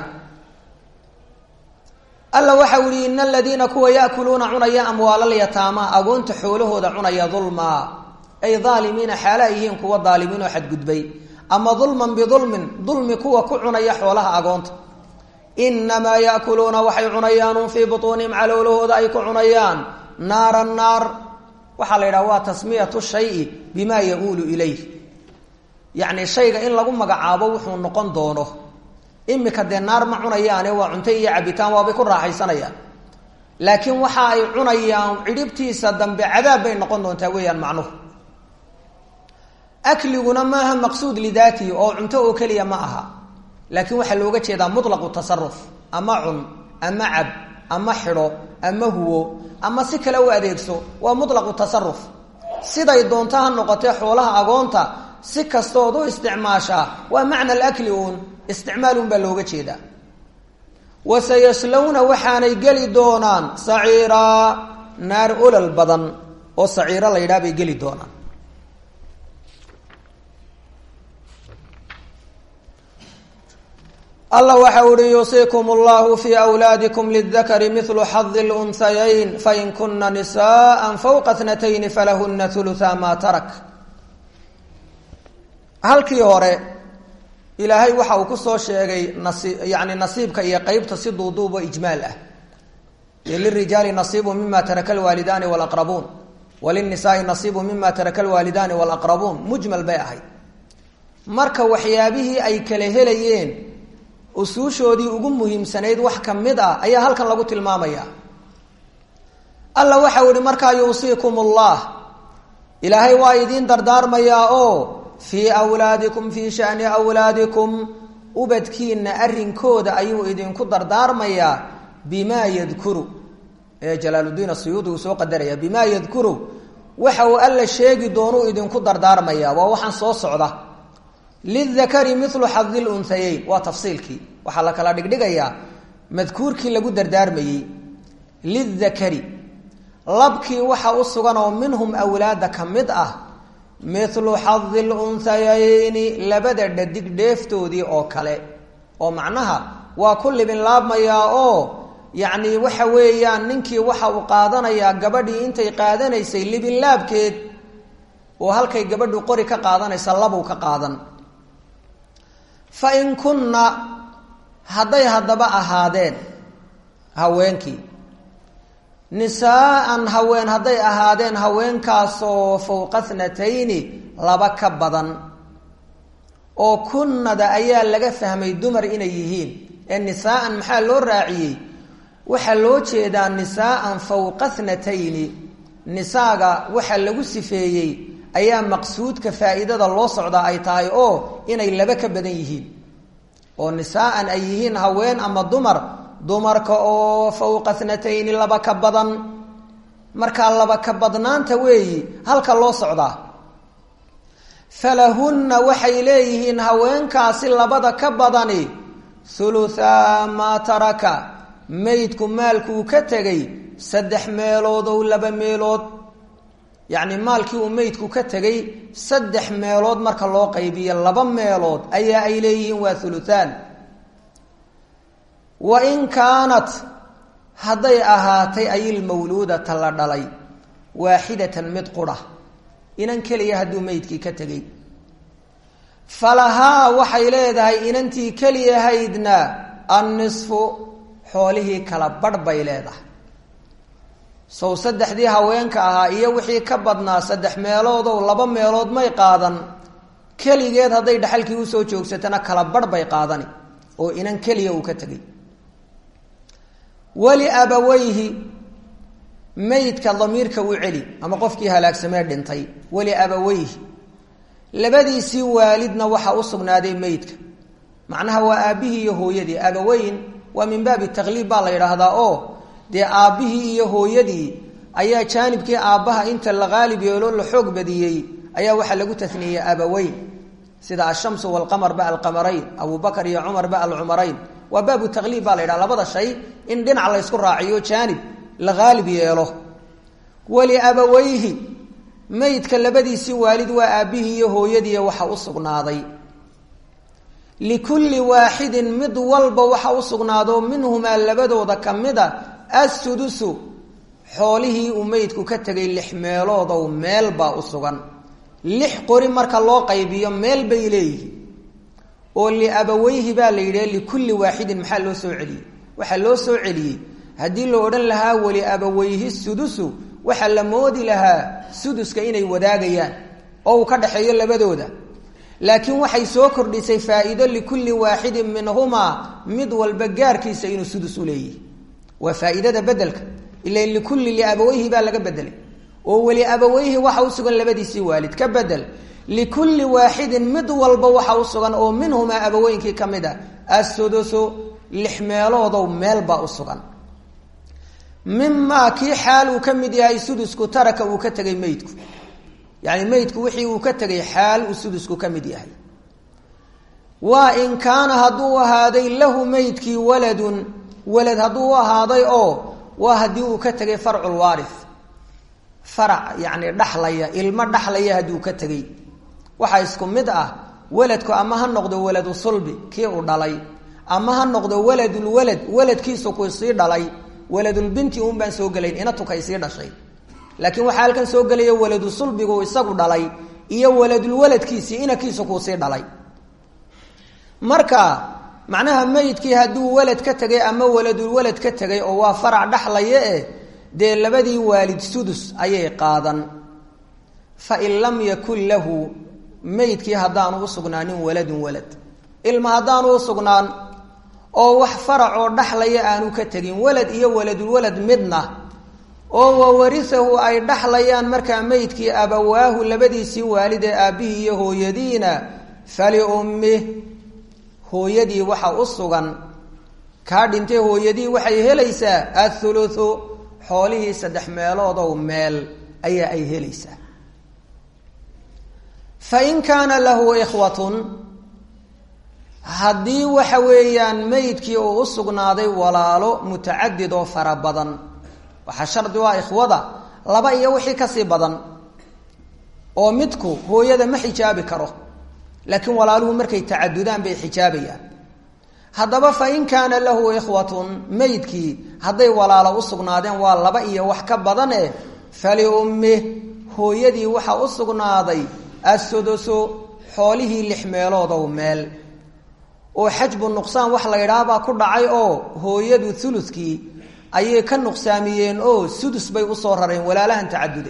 alla waxa u yihi ina aladiina kuwa yaakuluuna cunaya amwaalalyataama agoonta xoolahooda cunaya dulmaa ay aalimiina xaala ay yihiin kuwa daalimiin oo xadgudbay ama dulman bidulmin dulmi kuwa ku cunaya xoolaha agoonta inamaa yaakuluuna waxay cunayaan fii butuunihim caloolahooda ay ku cunayaan naara naar waxaa la yidhaha waa tasmiyatu shayi bima ya-uulu ilayh yacni shayga in lagu magacaabo wuxuu noqon doono imika dee naar ma cunayaane waa cunto iyo cabitaan waabay ku raaxaysanayaan laakiin waxa ay cunayaan cidhibtiisa dambe cadaab bay noqon doontaa weeyaan macnuhu akliguna maaha maqsuud lidaatihi oo cunto oo keliya ma aha laakiin waxaa looga jeedaa mutlaqu tasaruf ama cun ama cab ama xidho ama huwo ama si kale u adeegso waa mutlaqu tasaruf siday doonto ha noqotee xoolaha agoonta si kastood u isticmaashaa waa macna alakli uun isticmaalun baa looga jeedaa wasayaslawna waxaanay geli doonaan saciiraa naar olol badan oo saciiro la yidhaha bay geli doonaan alla waxa uhi yuusiikum allahu fi wlaadikum lidakari milu xadi lunhayayn fain kuna nisaءa fawqa tnatayn falahuna uluثa ma tarak halkii hore ilaahay waxa uu kusoo sheegay nasi yani nasiibka iyo qeybta si duuduubo ijmaal ah lirijaali nasiibu mima taraka lwaalidaani wlaqrabuun walinisaai nasiibu mima taraka lwaalidaani wlaqrabuun mujmal bay ahayd marka waxyaabihii ay kala helayeen usuushoodii ugu muhiimsanayd wax ka mid ah ayaa halkan lagu tilmaamaya alla waxa u ihi markaa yuusiikum ullah ilaahay waa idiin dardaarmayaa oo fii wlaadikum fii shani wlaadikum ubadkiina arrinkooda ayuu idinku dardaarmayaa bimaa yadkuru ee jalaaluddiin asuyuudi uu soo qadaraya bimaa yadkuru waxa uu alla sheegi doonuu idinku dardaarmaya waa waxaan soo socda lidakari milu xadi lunhayeyn waa tafsiilkii waxaa la kala dhigdhigayaa madkuurkii lagu dardaarmayey lidakari labkii waxa u sugan oo minhum awlaada ka mid ah milu xadi lunhayeyni labada dhadig dheeftoodii oo kale oo macnaha waa ku libin laabmayaa oo yacni waxa weeyaan ninkii waxa uu qaadanayaa gabadhii intay qaadanaysay libin laabkeed oo halkay gabadhu qori ka qaadanaysa labuu ka qaadan fa in kunna hadday haddaba ahaadeen haweenkii nisaaan haween hadday ahaadeen haweenkaasoo fowqa thnatayni laba ka badan oo kunnada ayaa laga fahmay dumar inay yihiin ee nisaaan maxaa loo raaciyey waxaa loo jeedaa nisaaan fowqa thnatayni nisaaga waxaa lagu sifeeyey ayaa maqsuudka faa'iidada loo socdaa ay tahay oo inay laba ka badan yihiin oo nisaaan ay yihiin haween ama dumar dumarka oo fowqa thnatayni laba ka badan markaa laba ka badnaanta weeyi halka loo socdaa falahunna waxay leeyihiin haweenkaasi labada ka badani huluthaa maa taraka maydku maalkuu ka tegay saddex meelood ow laba meelood yacni maalkii uu meydku ka tegay saddex meelood marka loo qaybiyo laba meelood ayaa ay leeyihiin waa huluthaan wa in kaanat hadday ahaatay ayilmawluudata la dhalay waaxidatan mid qura inan keliya hadduu meydkii ka tegay falahaa waxay leedahay inantii keliyahaydna annisfu xoolihii kala badh bay leedahay sow saddexdii haweenka ahaa iyo wixii ka badnaa saddex meeloodow laba meelood may qaadan keligeed hadday dhaxalkii usoo joogsatana kala badh bay qaadani oo inan keliya uu ka tegay weli abaweyhi meydka damiirka u celi ama qofkii halaagsamee dhintay weli abaweyhi labadiisii waalidna waxaa u sugnaaday meydka macnaha waa aabbihii iyo hooyadii abaweyn waa min baabi takliib baa la yidhaahdaa oo dee aabbihii iyo hooyadii ayaa jaanibkii aabbaha inta la qaalib yeelo la xoog badiyey ayaa waxaa lagu taniyey abaweyn sida ashamsu walqamar ba alqamarayn abubakar iyo cumar ba alcumarayn waa baabu taqliib baa la yidhaha labada shay in dhinac la ysku raaciyo jaanib la haalib yeelo waliabaweyhi meydka labadiisii waalid waa aabbihii iyo hooyadiiy waxa u sugnaaday likulli waaxidin mid walba waxa u sugnaado minhumaa labadooda ka mid a assudusu xoolihii uu meydku ka tegay lix meeloodow meel baa u sugan lix qori marka loo qaybiyo meel bay leeyihiin oo liabaweyhi baa la yidhi likulli waaxidin maxaa loo soo celiyey waxaa loo soo celiyey haddii la odhan lahaa waliabaweyhi sudusu waxaa la moodi lahaa suduska inay wadaagayaan oo uu ka dhexeeyo labadooda laakiin waxay soo kordhisay faa'iido likulli waaxidin minhumaa mid walba gaarkiisa inuu sudus u leeyihi waa faa'iidada bedelka ila likulli liabaweyhi baa laga bedelay oo weli abaweyhi waxa u sugan labadiisii waalid ka bedel likulli waaxidin mid walba waxa u sugan oo minhumaa abaweynkii ka mid a assudusu lix meeloodow meelbaa u sugan mimaa kii xaal uu ka mid yahay sudusku taraka uu ka tegay meydku yani meydku wixii uu ka tegay xaal uu sudusku ka mid yahay waa in kaana hadduu ahaaday lahu meydkii waladun walad hadduu u ahaaday oo waa haddii uu ka tegay farculwaarif farac yani dhaxlaya ilmo dhaxlaya hadduu ka tegey waxaa isku mid ah waladku ama ha noqdo waladu sulbi kii uu dhalay ama ha noqdo waladulwalad waladkiisu ku sii dhalay waladulbinti un baan soo gelayn inatukay sii dhashay laakiin waxaa halkan soo gelaya waladu sulbigu isagu dhalay iyo waladulwaladkiisii inankiisu kuu sii dhalay marka macnaha meydkii hadduu walad ka tegay ama waladulwalad ka tegay oo waa farac dhaxlaya eh dee labadii waalid sudus ayay qaadan fa in lam yakun lahu meydkii haddaanu u sugnaanin waladun walad ilma haddaanu u sugnaan oo wax farac oo dhaxlaya aanu ka tegin walad iyo waladulwalad midna oo wawarisahu ay dhaxlayaan markaa meydkii abawaahu labadiisii waalid ee aabbihii iyo hooyadiina faliummih hooyadii waxa u sugan kaa dhintay hooyadii waxay helaysaa athuluthu xoolihii saddex meeloodow meel ayaa ay helaysaa fa in kaana lahu ikhwatun haddii waxa weeyaan meydkii uu u sugnaaday walaalo mutacadid oo fara badan waxaa shardi u ah ikhwada laba iyo wixii kasii badan oo midku hooyada ma xijaabi karo laakiin walaaluhu markay tacadudaan bay xijaabayaan haddaba fa in kaana lahu ikhwatun meydkii hadday walaalo u sugnaadeen waa laba iyo wax ka badan eh faliummih hooyadii waxaa u sugnaaday assudusu xoolihii lix meeloodow meel oo xajbu nuqsaan wax la yidhaahbaa ku dhacay oo hooyadu ulukii ayay ka nuqsaamiyeen oo sudus bay usoo rareen walaalahan tacaduday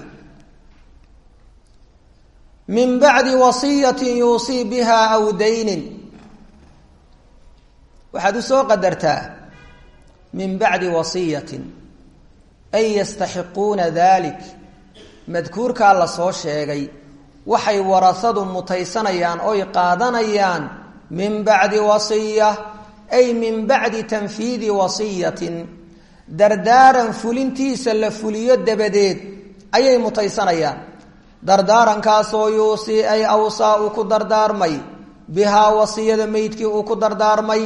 min bacdi wasiyatin yuusii biha aw daynin waxaad usoo qadartaa min bacdi wasiyatin ay yastaxiquuna dalik madkuurkaa la soo sheegay waxay warasadu mutaysanayaan oy qaadanayaan min bacdi wasiya ay min bacdi tanfiidi wasiyatin dardaaran fulintiisa la fuliyo dabadeed ayay mutaysanayaan dardaarankaasoo yuusii ay awsaa uu ku dardaarmay bihaa wasiyada meydkii uu ku dardaarmay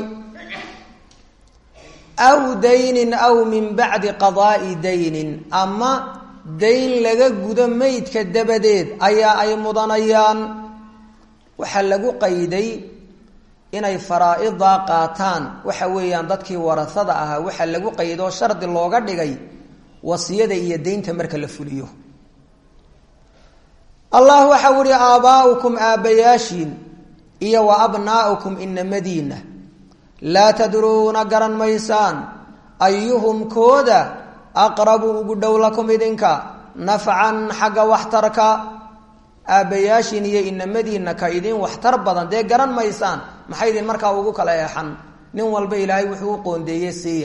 aw daynin aw min bacdi qadaa'i daynin ama dayn laga gudo meydka dabadeed ayaa ay mudanayaan waxaa lagu qayday inay faraa-idaa qaataan waxa weeyaan dadkii warasada ahaa waxaa lagu qaydoo shardi looga dhigay wasiyada iyo deynta marka la fuliyo allah waxau ihi aabaa'ukum aabbayaashiin iyo wa abnaa'ukum inamadiina laa tadruuna garan maysaan ayuhum kooda aqrabu ugu dhow lakum idinka nafcan xagga waxtarka aabbayaashiin iyo inamadiina ka idin waxtar badan dee garan maysaan maxay idin markaa ugu kala eexan nin walba ilaahay wuxuu u qoondeeyey siiya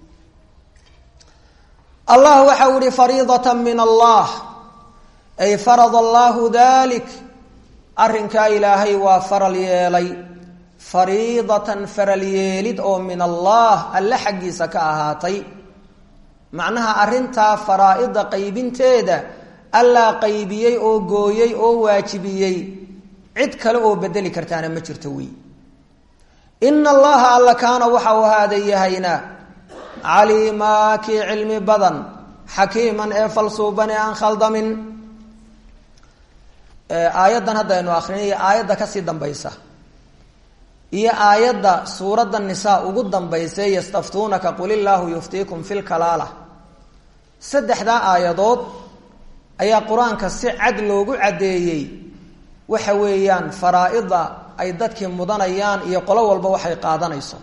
allah waxau ihi fariidatan min allah ay farad allahu dalik arrinkaa ilaahay waa faral yeelay fariidatan faral yeelid oo min allah alle xaggiisa ka ahaatay macnaha arrintaa faraa-ida qaybinteeda allaa qaybiyey oo gooyey oo waajibiyey cid kale oo bedeli kartaana ma jirto wey ina allaha alla kaana waxa uu ahaaday yahayna caliimaa kii cilmi badan xakiiman ee falsuuban ee aan khaldamin aayaddan haddaynu akrinay aayadda kasii dambaysa iyo aayadda suuradda nisaa ugu dambaysa yastaftuunaka qul illaahu yuftiikum fi lkalaala saddexdaa aayadood ayaa qur-aanka si cad loogu caddeeyey waxa weeyaan faraa-ida ay dadkii mudanayaan iyo qolo walba waxay qaadanayso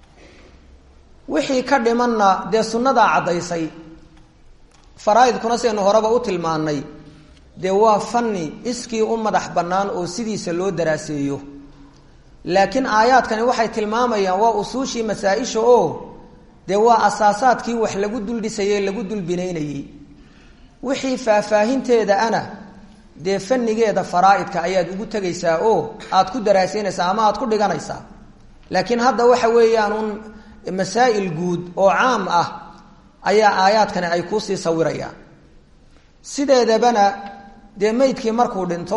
wixii ka dhimanna dee sunnadaa caddaysay faraa-idkuna sidaynu horeba u tilmaanay dee waa fanni iskii u madax bannaan oo sidiisa loo daraaseeyo laakiin aayaadkani waxay tilmaamayaan waa usuushii masaa-isha oo dee waa asaasaadkii wax lagu duldhisayey lagu dulbinaynayey wixii faahfaahinteeda ana dee fannigeeda faraa-idka ayaad ugu tegaysaa oo aad ku daraaseynaysaa ama aad ku dhiganaysaa laakiin hadda waxa weeyaan un masaa'il guud oo caam ah ayaa aayaadkani ay kuusii sawirayaan sideedabana dee meydkii markuu dhinto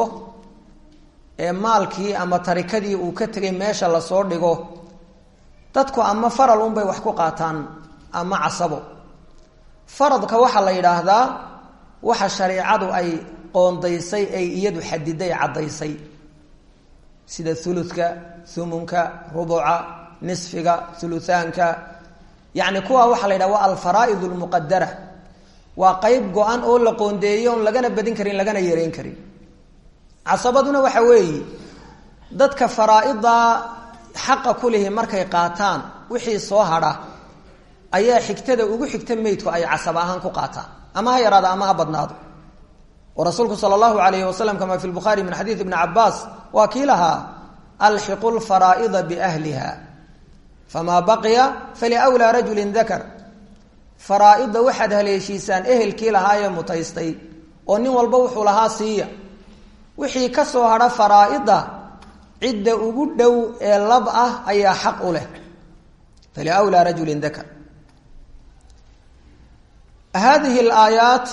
ee maalkii ama tarikadii uu ka tegay meesha lasoo dhigo dadku ama faral unbay wax ku qaataan ama casabo faradka waxaa la yidhaahdaa waxa shareicadu ay qoondaysay ay iyadu xadiday caddaysay sida uludka umunka rubuca nisfiga uluaanka yani kuwa waxaa la yidhaha waa alfaraaid lmuqadara waa qeyb go-an oo la qoondeeyey oon lagana badin karin lagana yareyn karin casabaduna waxa weeye dadka faraa-ida xaqa ku lihi markay qaataan wixii soo hadha ayaa xigtada ugu xigta meydku ay casab ahaan ku qaataan ama ha yaraado ama ha badnaado oo rasuulku sala allahu alayhi wasalam kama fi lbukhaari min xadiid ibni cabaas waa kii lahaa alxiqu lfaraa'ida biahliha famaa baqiya faliwlaa rajulin dakar faraa-ida waxaad haleeshiisaan ehelkii lahaayee mutaystay oo nin walba wuxuu lahaa siiya wixii ka soo hadha faraa-ida cidda ugu dhow ee lab ah ayaa xaq u leh faliwlaa rajulin dakar hadihi alaayaat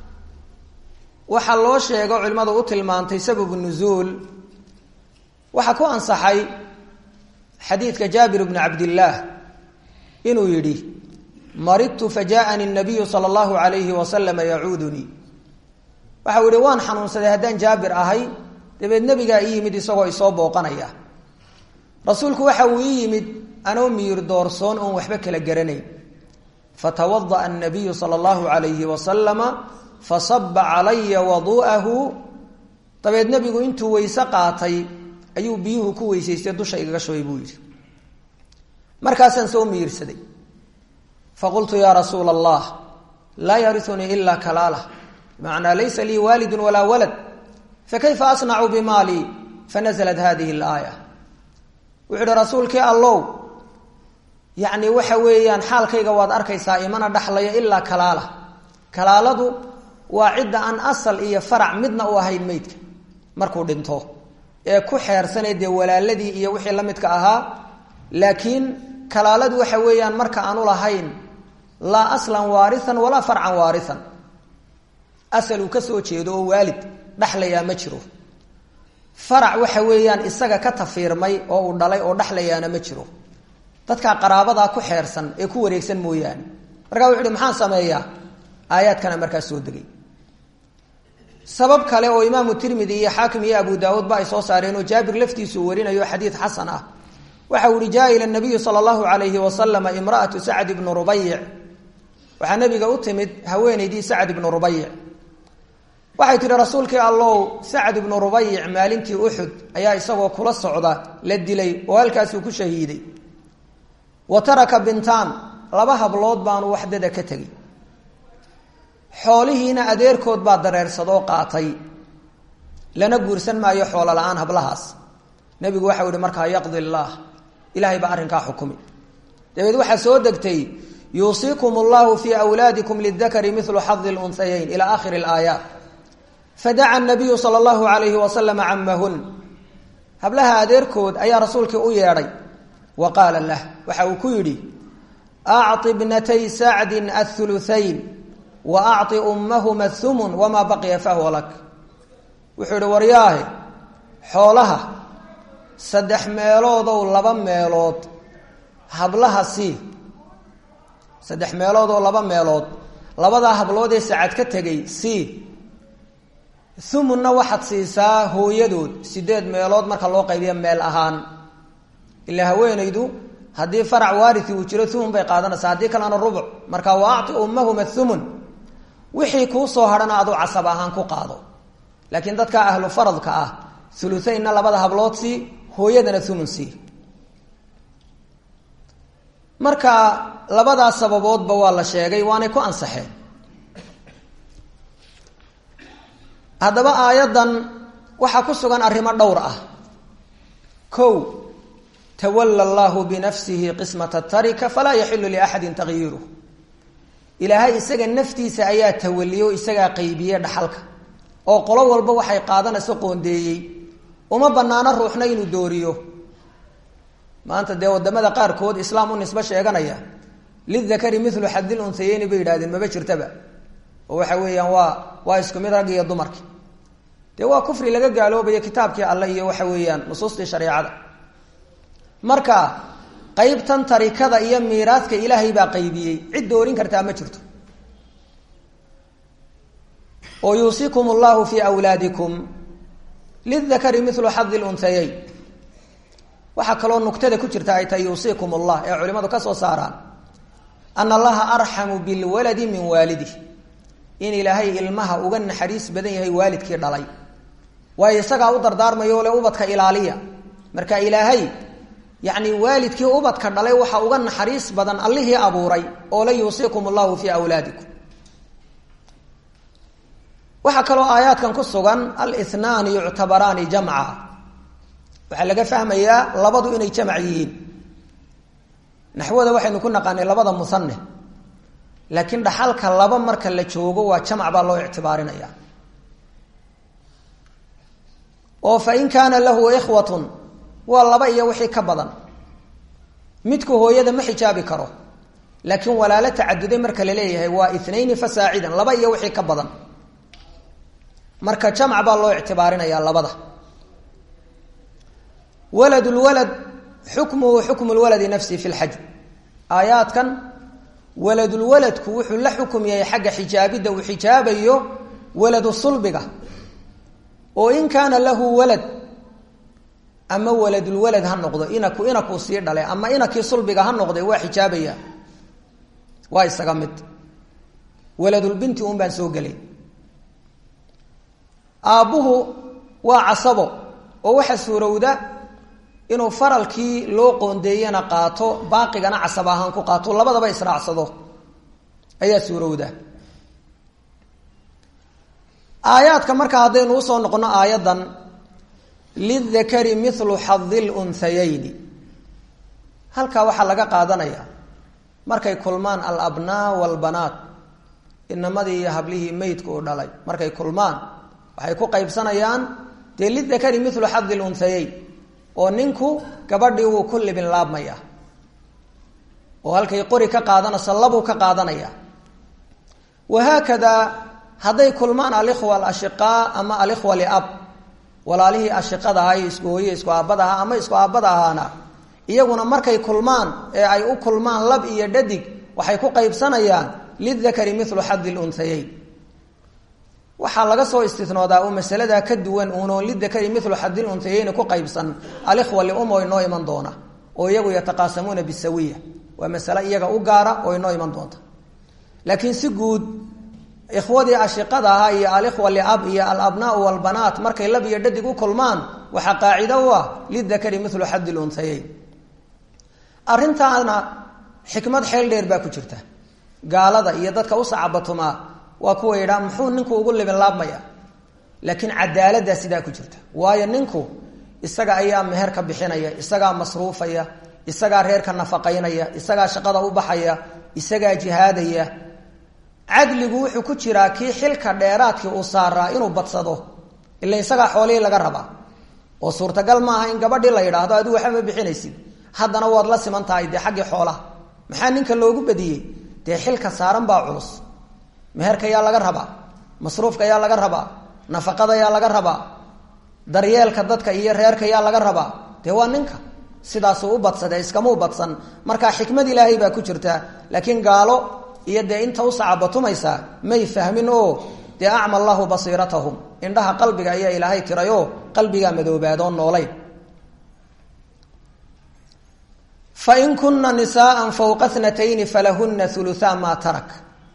waxaa loo sheego culimmadu u tilmaantay sababu nuzuul waxaa ku ansaxay xadiidka jaabir bni cabdillaah inuu yidhi maridtu fajaءanii الnabiyu salى اllahu alayhi wasalama yacuudunii waxau yihi waan xanuunsaday haddaan jaabir ahay dabeed nebigaa ii yimid isagoo isoo booqanaya rasuulku waxa uu ii yimid anoo miyir doorsoon oon waxba kala garanayn fatawadaأa الnabiyu salى اllahu alayhi wasalama fasaba calaya wadu'ahu dabeed nebigu intuu weyse qaatay ayuu biyuhu ku weysaystay dusha igaga shubay buu yidhi markaasaan soo miirsaday faqultu yaa rasuula allah laa yariunii ila kalaala bimacnaa laysa lii waalidu walaa walad fakayfa asnacu bimaalii fanaزlat hadihi اlaaya wuxuu ihi rasuulkii allow yacni waxa weeyaan xaalkayga waad arkaysaa imana dhaxlayo ilaa kalaala kalaaladu waa cidda aan asal iyo farac midna u ahayn meydka markuu dhinto ee ku xeersanay dee walaaladii iyo wixii la midka ahaa laakiin kalaaladu waxa weeyaan marka aanu lahayn laa aslan waarian walaa farcan waarian asal uu ka soo jeedo oo waalid dhaxlayaa ma jiro farac waxa weeyaan isaga ka tafiirmay oo uu dhalay oo dhaxlayaana ma jiro dadkaa qaraabadaa ku xeersan ee ku wareegsan mooyaane markaa wuxu uhi maxaan sameeyaa aayaadkana markaas soo degay sabab kale oo imaamu tirmidi iyo xaakim iyo abu daauudba ay soo saareen oo jaabir laftiisu uu warinayo xadiid xasan ah waxa uu ihi jaa ila nabiyu sala allahu alayhi wasalama imraatu sacd ibnu rubayic waxaa nabiga u timid haweenaydii sacd ibnu rubayic waxay tihi rasuulkii allow sacd ibnu rubayic maalintii uxud ayaa isagoo kula socda la dilay oo halkaasuu ku shahiiday wa taraka bintaan laba hablood baanu waxdada ka tegey xoolihiina adeerkood baa dareersadoo qaatay lana guursan maayo xoolo la-aan hablahaas nebigu waxau yihi markaa yaqdi llaah ilaahay baa arrinkaa xukumi dabeed waxaa soo degtay yuusiikum allahu fii wlaadikum lidakari milu xadi lunhayayn ila akhiri alaayaat fadaca nabiyu sala allahu alayhi wasalam camahun hablaha adeerkood ayaa rasuulkii u yeedhay wa qaala lah waxa uu ku yidhi acti bnatay sacdin athuluthayn wa acطi ummahuma thumun wamaa baqiya fahuwa lak wuxuu ihi waryaahe xoolaha saddex meeloodow laba meelood hablaha sii saddex meeloodoo laba meelood labadaa hablood ee sacad ka tegay sii thumunna waxaad siisaa hooyadood sideed meelood marka loo qaybiyo meel ahaan ilaa haweenaydu haddii farac waarisi uu jiro thumun bay qaadanaysaa haddii kalena rubuc marka wa acti ummahuma thumun wixii kuu soo hadhana aduu casab ahaan ku qaado laakiin dadka ahlu faradka ah uluaynna labada hablood sii hooyadana thumun sii marka labadaas sababoodba waa la sheegay waanay ku ansaxeen haddaba aayaddan waxaa ku sugan arrimo dhowr ah kow tawalla allahu binafsihi qismata tarika falaa yaxilu liaxadin takyiiruh ilaahay isaga naftiisa ayaa tawaliyo isagaa qaybiye dhaxalka oo qolo walba waxay qaadanayso qoondeeyey uma banaano ruuxna inuu dooriyo maanta dee wadamada qaarkood islaam u nisbo sheeganaya lidakari milu xadil unsayeyni bay yidhahdeen maba jirtaba oo waxa weeyaan waa waa isku mid raggi iyo dumarki dee waa kufri laga gaaloobayo kitaabkii alle iyo waxa weeyaan nusuustii shareecada marka qeybtan tarikada iyo miiraadka ilaahay baa qaybiyey cid doorin kartaa ma jirto oo yuusikum llahu fi wlaadikum lidakari milu xadi lunhayeyn waxaa kaloo nugtada ku jirta ay tahay yuusikum allah ee culimadu ka soo saaraan ana allaha arxamu bilwaladi min waalidih in ilaahay ilmaha uga naxariis badan yahay waalidkii dhalay waayo isagaa u dardaarmayo le ubadka ilaaliya marka ilaahay yacni waalidkii ubadka dhalay waxaa uga naxariis badan allihii abuuray oo la yuusikum allahu fii awlaadikum waxaa kaloo aayaadkan ku sugan alithnaani yuctabaraani jamca waxaa laga fahmayaa labadu inay jamc yihiin naxwada waxaynu ku naqaanay labada musanne laakiin dhaxalka laba marka la joogo waa jamc baa loo ictibaarinaya oo fa in kaana lahu ikhwatun waa laba iyo wixii ka badan midku hooyada ma xijaabi karo laakiin walaalo tacaduday marka la leeyahay waa inayni fasaacidan laba iyo wixii ka badan marka jamc baa loo ictibaarinaya labada walad lwalad xukmuhu xukmu lwaladi nafsi fi lxaj aayaadkan waladulwaladku wuxuu la xukum yahay xagga xijaabidda uu xijaabayo waladu sulbiga oo in kaana lahu walad ama waladulwalad ha noqdo inaku inakuu sii dhalay ama inakii sulbiga ha noqday waa xijaabaya waa isaga mid waladulbinti un baan soo gelay aabbuhu waa casabo oo waxaa suurowda inuu faralkii loo qoondeeyana qaato baaqigana casab ahaan ku qaato labadaba israacsado ayaa suurowda aayaadka marka haddaynu usoo noqono aayaddan lidakari milu xadi lunsayeyni halkaa waxaa laga qaadanaya markay kulmaan alabnaa walbanaat inamadii iyo hablihii meydka u dhalay markay kulmaan waxay ku qaybsanayaan dee lidakari milu xadi lunhayeyn oo ninku gabadhii wuu ku libin laabmaya oo halkay qori ka qaadanayso labuu ka qaadanaya wahaakadaa hadday kulmaan alikhwa alashiqaa ama alikhwa liab walaalihii ashiqada ahaa iyo isku hooye isku aabada ahaa ama isku aabada ahaana iyaguna markay kulmaan ee ay u kulmaan lab iyo dhadig waxay ku qaybsanayaan lidakari milu xadi lunhayeyn waxaa laga soo istinoodaa oo masaladaa ka duwan uunoo lidakari milu xadil untayeyni ku qaybsan alikhwa lium oo inoo iman doona oo iyagu yataqaasamuuna bisawiya waa masale iyaga u gaara oo inoo iman doonta laakiin si guud ikhwadii ashiqada ahaa iyo alikhwa liab iyo alabnaau walbanaat markay lab iyo dhadig u kulmaan waxaa qaacido u ah lidakari milu xadi lunhayeyn arrintaana xikmad xeel dheer baa ku jirta gaalada iyo dadka u sacabatumaa waa kuwa yidhaa muxuu ninku ugu libin laabmaya laakiin cadaaladdaa sidaa ku jirta waayo ninku isaga ayaa meher ka bixinaya isagaa masruufaya isagaa reerka nafaqaynaya isagaa shaqada u baxaya isagaa jihaadaya cadligu wuxuu ku jiraa kii xilka dheeraadkii uu saaraa inuu badsado ila isagaa xoolihii laga rabaa oo suurtagal maaha in gabadhii la yidhaahdo adigu waxba ma bixinaysid haddana waad la siman tahay dee xaggii xoolaha maxaa ninka loogu badiyey dee xilka saaran baa culus meherka yaa laga rabaa masruufka yaa laga rabaa nafaqada yaa laga rabaa daryeelka dadka iyo reerka yaa laga rabaa dee waa ninka sidaasuu u badsade iskamau badsan markaa xikmad ilaahay baa ku jirta laakiin gaalo iyo dee inta u sacabatumaysaa may fahmin oo dee acma allahu basiiratahum indhaha qalbiga ayaa ilaahay tirayoo qalbigaa madoobaadoo noolayn fain kuna nisaaa fawqa tnatayni falahuna uluaa maa tarak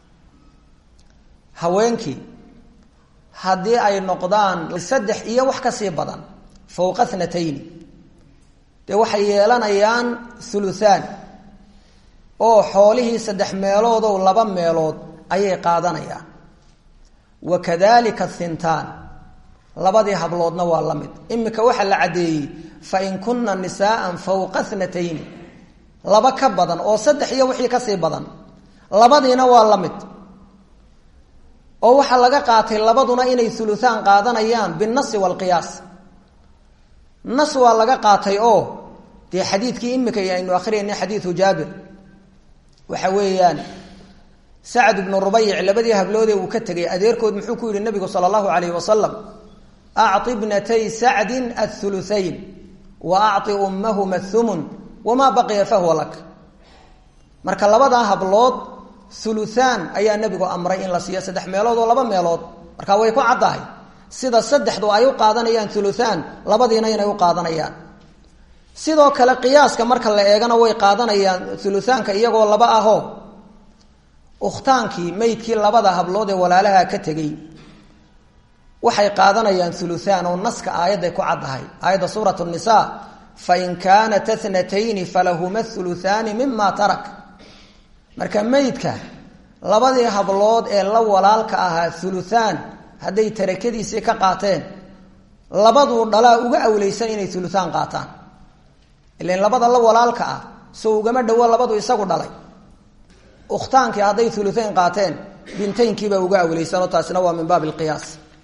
haweenkii haddii ay noqdaan saddex iyo wax kasii badan fawqa thnatayni dee waxay yeelanayaan huluhaan oo xoolihii saddex meeloodow laba meelood ayay qaadanayaan wa kadalika thintaan labadii habloodna waa la mid imika waxaa la caddeeyey fain kuna nisaaa fawqa thnatayni laba ka badan oo saddex iyo wixii kasii badan labadiina waa la mid oo waxaa laga qaatay labaduna inay uluhaan qaadanayaan binasi walqiyaas nas waa laga qaatay oo dee xadiidkii imika aynu akhriyayna xadiidu jaabir waxa weeyaan sacd ibnu rubayc labadii habloodee uu ka tegay adeerkood muxuu ku yihi nabigu sala allahu alayh wasalam acطi bnatay sacdin athuluthayn wa acطi ummahuma thumun wamaa baqiya fahuwa lak marka labadaa hablood uluhaan ayaa nebigu amray in la siiyo saddex meelood oo laba meelood marka way ku caddahay sida saddexdu ay u qaadanayaan uluhaan labadiina inay u qaadanayaan sidoo kale qiyaaska marka la eegana way qaadanayaan uluhaanka iyagoo laba ahoo ukhtaankii maydkii labada hablood ee walaalaha ka tegey waxay qaadanayaan uluhaan oo naska aayadday ku caddahay aayadda suurat nisa fain kaanat thnatayni falahuma uluhaani mima tarak marka meydka labadii hablood ee la walaalka ahaa uluhaan hadday tarakadiisii ka qaateen labaduu dhalaa uga awleysan inay uluhaan qaataan ilan labada la walaalka ah soo ugama dhowo labadu isagu dhalay ukhtaankii hadday uluhayn qaateen bintaynkiibaa uga awleysan oo taasina waa min baab lqiyaas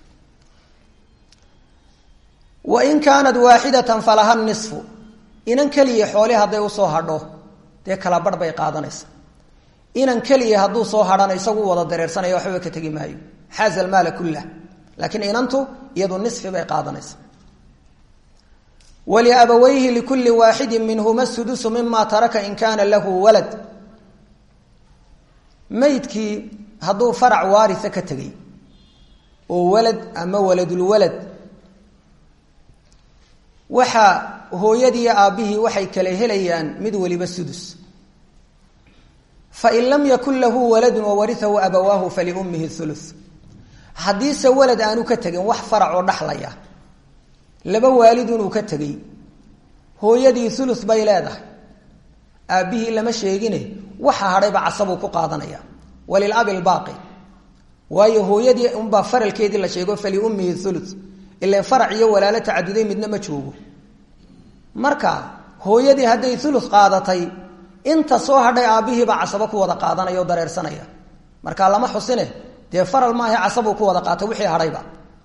wain kaanat waaxidatan falaha nisfu inan keliya xooli hadday usoo hadho dee kala barh bay qaadanaysa inan keliya hadduu soo hadhana isagu wada dareersanaya waxbaba ka tegi maayo xaaza almaala kullah laakiin inantu iyadu nisfi bay qaadanaysa waliabawayhi likulli waaxidin minhuma sudusu mima taraka in kaana lahu walad maydkii hadduu farac waaria ka tegay oo walad ama waladulwalad waxa hooyadiiyo aabbihii waxay kala helayaan mid waliba sudus fain lam yakun lahu waladun wawariahu abawaahu faliummihi ulu haddiise walad aanu ka tegin wax farac oo dhaxlaya laba waalidunuu ka tegey hooyadii ulu bay leedahay aabbihii lama sheegine waxa hadhayba casabuu ku qaadanaya walilabi lbaaqi waayo hooyadii unbaa faralkeedii la sheego faliummihi ulu ila farac iyo walaalo tacaduday midna ma joogo marka hooyadii hadday ulu qaadatay inta soo hadhay aabbihiibaa casabo ku wada qaadanaya o dareersanaya marka lama xusine dee faral maaha casabuu ku wada qaatay wixii hadhayba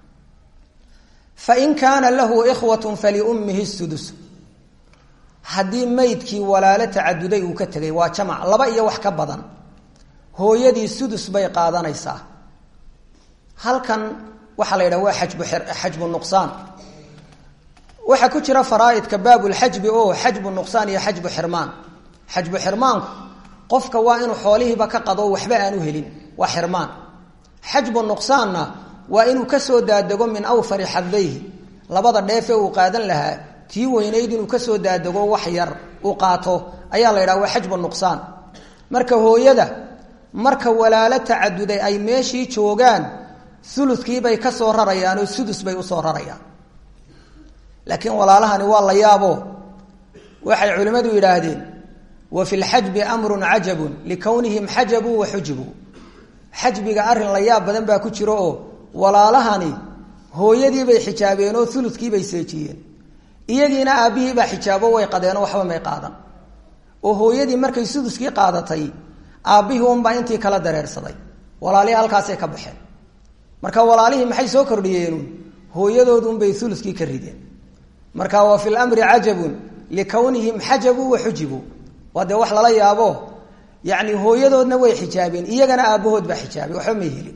fain kaana lahu ikhwatun faliummihi sudus haddii maydkii walaalo tacaduday uu ka tegay waa jamac laba iyo wax ka badan hooyadii sudus bay qaadanaysaa halkan waxaa la yidhaha waa xajbu xajbu nuqsaan waxaa ku jira faraaidka baabulxajbi oo xajbu nuqsaan iyo xajbu xirmaan xajbu xirmaanku qofka waa inuu xoolihiiba ka qado waxba aanu helin waa xirmaan xajbu nuqsaanna waa inuu kasoo daadego min awfari xadayhi labada dheefe uu qaadan lahaa tii weynayd inuu kasoo daadego wax yar uu qaato ayaa la yidhaha waa xajbu nuqsaan marka hooyada marka walaalo tacaduday ay meeshii joogaan ulukiibay ka soo rarayaan oo sudus bay usoo rarayaan laakiin walaalahani waa la yaabo waxay culimmadu yidhaahdeen wa fi lxajbi amrun cajabun likownihim xajabuu wa xujibuu xajbiga arrin la yaab badan baa ku jiro oo walaalahani hooyadiibay xijaabeen oo ulukiibay seejiyeen iyagiina aabbihiibaa xijaabo way qadeenoo waxba may qaadan oo hooyadii markay suduskii qaadatay aabbihii unbaa intii kala dareersaday walaalihii halkaasay ka baxeen marka walaalihii maxay soo kordhiyeenun hooyadoodunbay uluskii ka rideen marka wa fi lamri cajabun likownihim xajabuu wa xujibuu waa dee wax lala yaabo yacni hooyadoodna way xijaabeen iyagana aabbahood baa xijaabay waxba may helin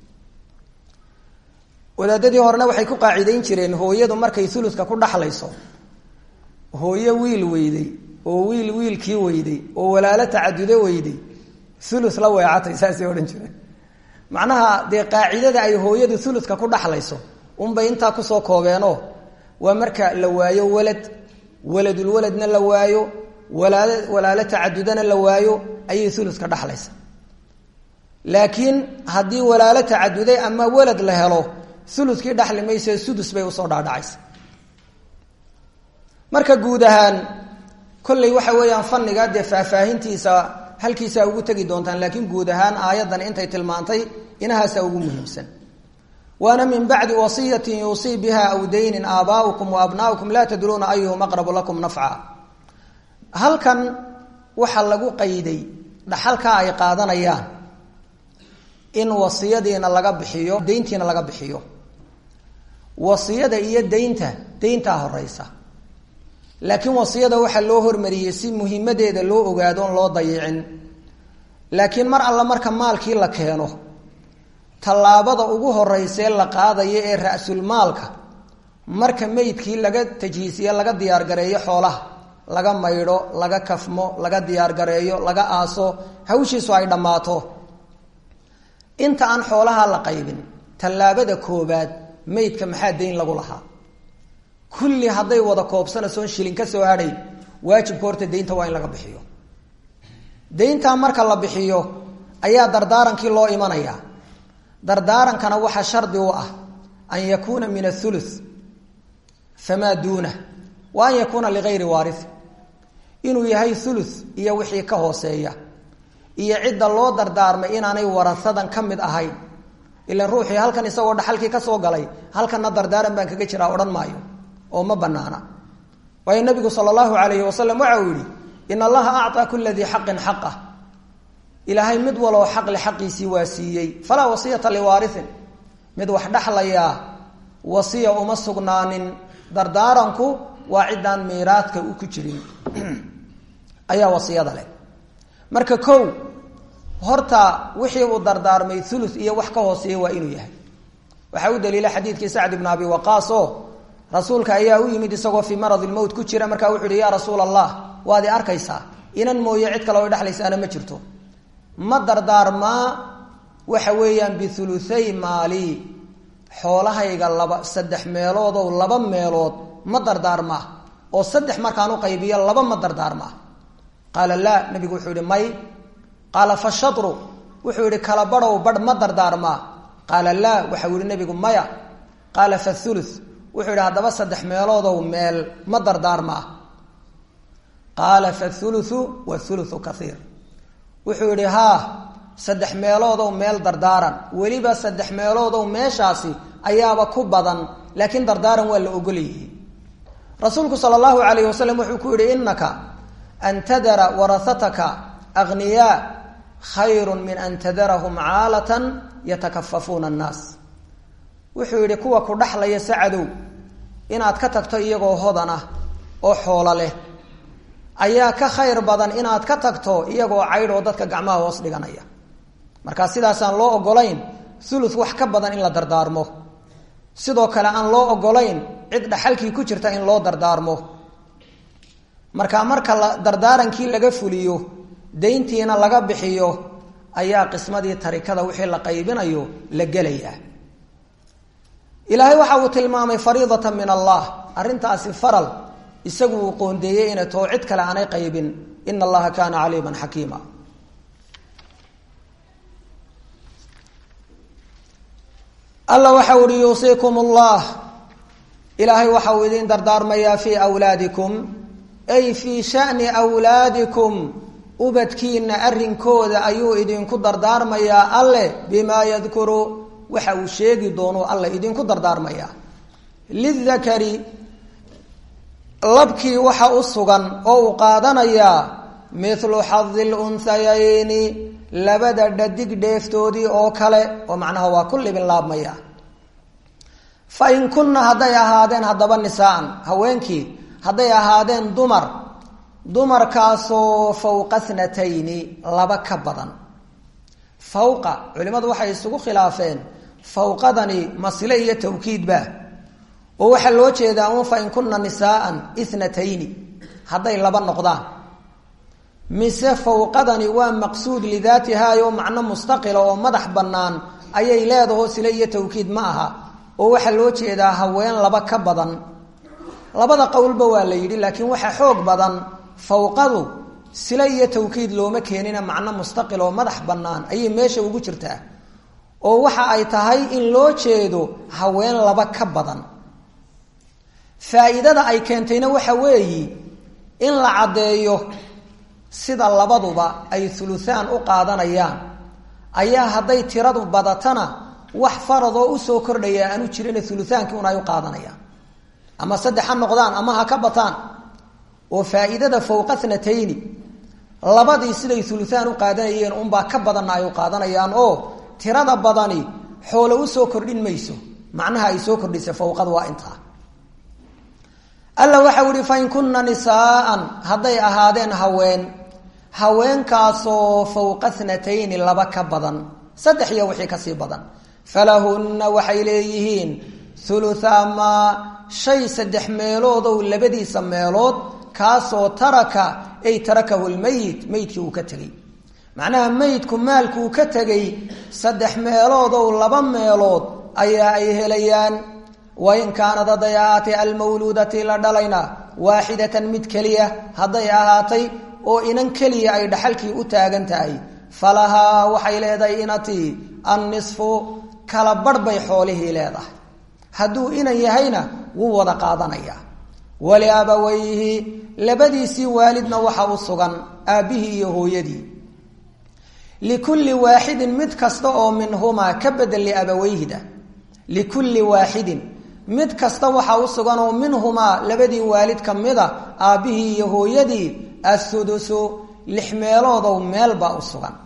wadaadadii horena waxay ku qaacidayn jireen hooyadu markay uluska ku dhaxlayso hooyo wiil weyday oo wiil wiilkii weyday oo walaalo tacadudo weyday ulu la weecatay saasay odhan jireen macnaha dee qaacidada ay hooyadu uluska ku dhaxlayso unbay intaa kusoo koobeenoo waa marka la waayo walad waladulwaladna la waayo walaal walaalo tacadudana la waayo ayay uluska dhaxlaysa laakiin haddii walaalo tacaduday ama walad la helo ulukii dhaxli mayse sudus bay usoo dhaadhacaysa marka guud ahaan kolley waxa weeyaan faniga dee faahfaahintiisa halkiisaa ugu tegi doontaan laakiin guud ahaan aayaddan intay tilmaantay inahaasaa ugu muhiimsan waana min bacdi wasiyatin yuusii biha aw daynin aabaa'ukum wa abnaa'ukum laa tadruuna ayuhum aqrabu lakum nafca halkan waxaa lagu qayday dhaxalkaa ay qaadanayaan in wasiyadiina laga bixiyo dayntiina laga bixiyo wasiyada iyo daynta dayntaa horeysa laakiin wasiyada waxaa loo hormariyey si muhimadeeda loo ogaado on loo dayicin laakiin mar alla marka maalkii la keeno tallaabada ugu horeysee la qaadayo ee ra-sulmaalka marka meydkii laga tajhiisiye laga diyaargareeyo xoolaha laga maydho laga kafmo laga diyaargareeyo laga aaso hawshiisu ay dhammaato inta aan xoolaha la qaybin tallaabada koobaad meydka maxaa dayn lagu lahaa kulli hadday wada koobsanaysoon shilin ka soo hadhay waajibka horta daynta waa in laga bixiyo dayntaa marka la bixiyo ayaa dardaarankii loo imanayaa dardaarankana waxaa shardi u ah an yakuuna min athuluth famaa duunah wa an yakuuna ligayri waarii inuu yahay thuluth iyo wixii ka hooseeya iyo cidda loo dardaarmay inaanay warasadan ka mid ahayn ilan ruuxii halkan isagoo dhaxalkii ka soo galay halkanna dardaaran baan kaga jiraa odhan maayo oo ma banaana waayo nabigu sala allahu alayhi wasalam waxa uu yihi in allaha acطaa kula dii xaqin xaqah ilaahay mid waloo xaqle xaqiisii waa siiyey falaa wasiyata liwaariin mid wax dhexlayaa wasiya uma sugnaanin dardaaranku waa ciddaan miiraadka u ku jirin ayaa wasiyada leh marka kow horta wixii uu dardaarmay ulu iyo wax ka hooseeya waa inuu yahay waxaa u daliila xadiidkii sacd ibn abi waqaas oo rasuulka ayaa u yimid isagoo fii maradi lmowt ku jira markaa wuxu uhi ya rasuul allah waad i arkaysaa inan mooye cid kale o dhexlaysaana ma jirto ma dardaarmaa waxa weeyaan biuluay maali xoolahayga laba saddex meeloodow laba meelood ma dardaarmaa oo saddex markaan u qaybiyo laba ma dardaarmaa qaala laa nabigu wuxuu yihi may qaala fashatru wuxuu yihi kala badhow badh ma dardaarmaa qaala laa waxau yihi nabigu maya qaala fathulu wuxuu yihi haddaba saddex meeloodow meel ma dardaarmaa qaala fathuluthu wathuluthu kaiir wuxuu yihi haa saddex meeloodow meel dardaaran weliba saddex meeloodow meeshaasi ayaaba ku badan laakiin dardaaran waa la ogolyihi rasuulku sala allahu alayh wasalam wuxuu ku yihi inaka an tadara warahataka aghniyaa khayru min an tadarahum caalatan yatakafafuuna annaas wuxuu yihi kuwa ku dhaxlaya sacadow inaad ka tagto iyagoo hodan ah oo xoolo leh ayaa ka khayr badan inaad ka tagto iyagoo caydh oo dadka gacmaha hoos dhiganaya markaa sidaasaan loo ogolayn ulu wax ka badan in la dardaarmo sidoo kale aan loo ogolayn cid dhaxalkii ku jirta in loo dardaarmo marka marka la dardaarankii laga fuliyo dayntiina laga bixiyo ayaa qismadii tarikada wixii la qaybinayo la gelayaa ilaahay waxa uu tilmaamay fariidata min allah arrintaasi faral isagu uu qoondeeyey inay too cid kale aanay qaybin ina allaha kaana caliiman xakiima alla waxa uhi yuusiikum allah ilaahay waxa uu idin dardaarmayaa fii wlaadikum ay fii shani wlaadikum ubadkiina arrinkooda ayuu idinku dardaarmayaa alle bimaa yadkuru waxa uu sheegi doono alle idinku dardaarmayaa lidakari labkii waxa u sugan oo uu qaadanayaa mithlu xadi lunhayayni labada dhadig dheeftoodii oo kale oo macnaha waa ku libin laabmaya fa in kunna hadday ahaadeen haddaba nisaan haweenkii hadday ahaadeen dumar dumarkaasoo fawqa thnatayni laba ka badan fawqa culimmadu waxay isugu khilaafeen fawqadani masile iyo tawkiidba oo waxaa loo jeedaa un fa in kunna nisaaan ithnatayni hadday laba noqdaan mise fawqadani waa maqsuud lidaatihaayoo macno mustaqila oo madax bannaan ayay leedaho sile iyo tawkiid ma aha oo waxaa loo jeedaa haween laba ka badan labada qowlba waa la yidhi laakiin waxaa xoog badan fawqadu sile iyo tawkiid looma keenina macno mustaqil oo madax bannaan ayay meesha ugu jirtaa oo waxa ay tahay in loo jeedo haween laba ka badan faa'iidada ay keentayna waxa weeyi in la caddeeyo sida labaduba ay huluhaan u qaadanayaan ayaa hadday tiradu badatana wax faradoo usoo kordhaya aanu jirin hulutaankii un ay u qaadanayaan ama saddex ha noqdaan ama ha ka bataan oo faa'iidada fawqa thnatayni labadii siday huluhaan u qaadanayeen unbaa ka badanna ay u qaadanayaan oo tirada badani xoolo usoo kordhin mayso macnaha ay soo kordhisa fawqada waa intaa alla waxau ihi fain kunna nisaaan hadday ahaadeen haween haweenkaasoo fawqa thnatayni laba ka badan saddex iyo wixii kasii badan falahunna waxay leeyihiin huluthaa maa shay saddex meeloodow labadiisa meelood kaasoo taraka ay tarakahu lmeyit meydkii uu ka tegey macnaha meydku maalkuu ka tegay saddex meeloodow laba meelood ayaa ay helayaan wain kaanad hadday ahaatay almawluudati la dhalayna waaxidatan mid keliya hadday ahaatay oo inan keliya ay dhaxalkii u taagan tahay falahaa waxay leedahay inatii annisfu kala barh bay xoolihii leedahay hadduu inan yahayna wuu wada qaadanayaa waliabawayhi labadiisii waalidna waxa u sugan aabbihii iyo hooyadii likulli waaxidin mid kasta oo minhumaa ka bedel liabawayhida likulli waaxidin mid kasta waxaa u sugan oo minhumaa labadii waalid ka mida aabbihii iyo hooyadii athudusu lix meeloodow meel baa u sugan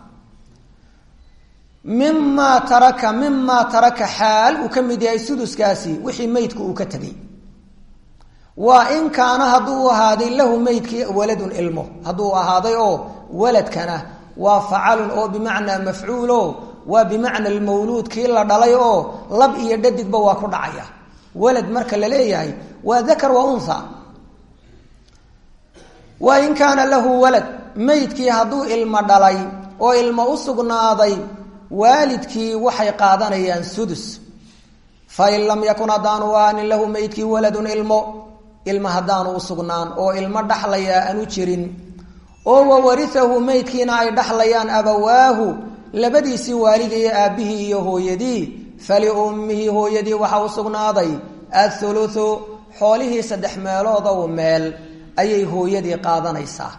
mimaa taraka mimaa taraka xaal uu ka mid yahay suduskaasi wixii meydku uu ka tegay waa in kaana hadduu ahaaday lahu meydkii waladun ilmo hadduu ahaaday oo waladkana waa facalun oo bimacnaa mafcuulo waa bimacna almawluud kii la dhalay oo lab iyo dhadigba waa ku dhacaya walad marka la leeyahay waa dakar wa unha wa in kaana lahu walad meydkii hadduu ilmo dhalay oo ilmo u sugnaaday waalidkii waxay qaadanayaan sudus fain lam yakun haddaanu aanin lahu meydkii waladun ilmo ilmo haddaanu u sugnaan oo ilmo dhaxlayaa aanu jirin oo wawarihahu meydkiina ay dhaxlayaan abawaahu labadiisii waalid iyo aabbihii iyo hooyadii faliummihi hooyadii waxaa u sugnaaday athuluthu xoolihii saddex meeloodow meel ayay hooyadii qaadanaysaa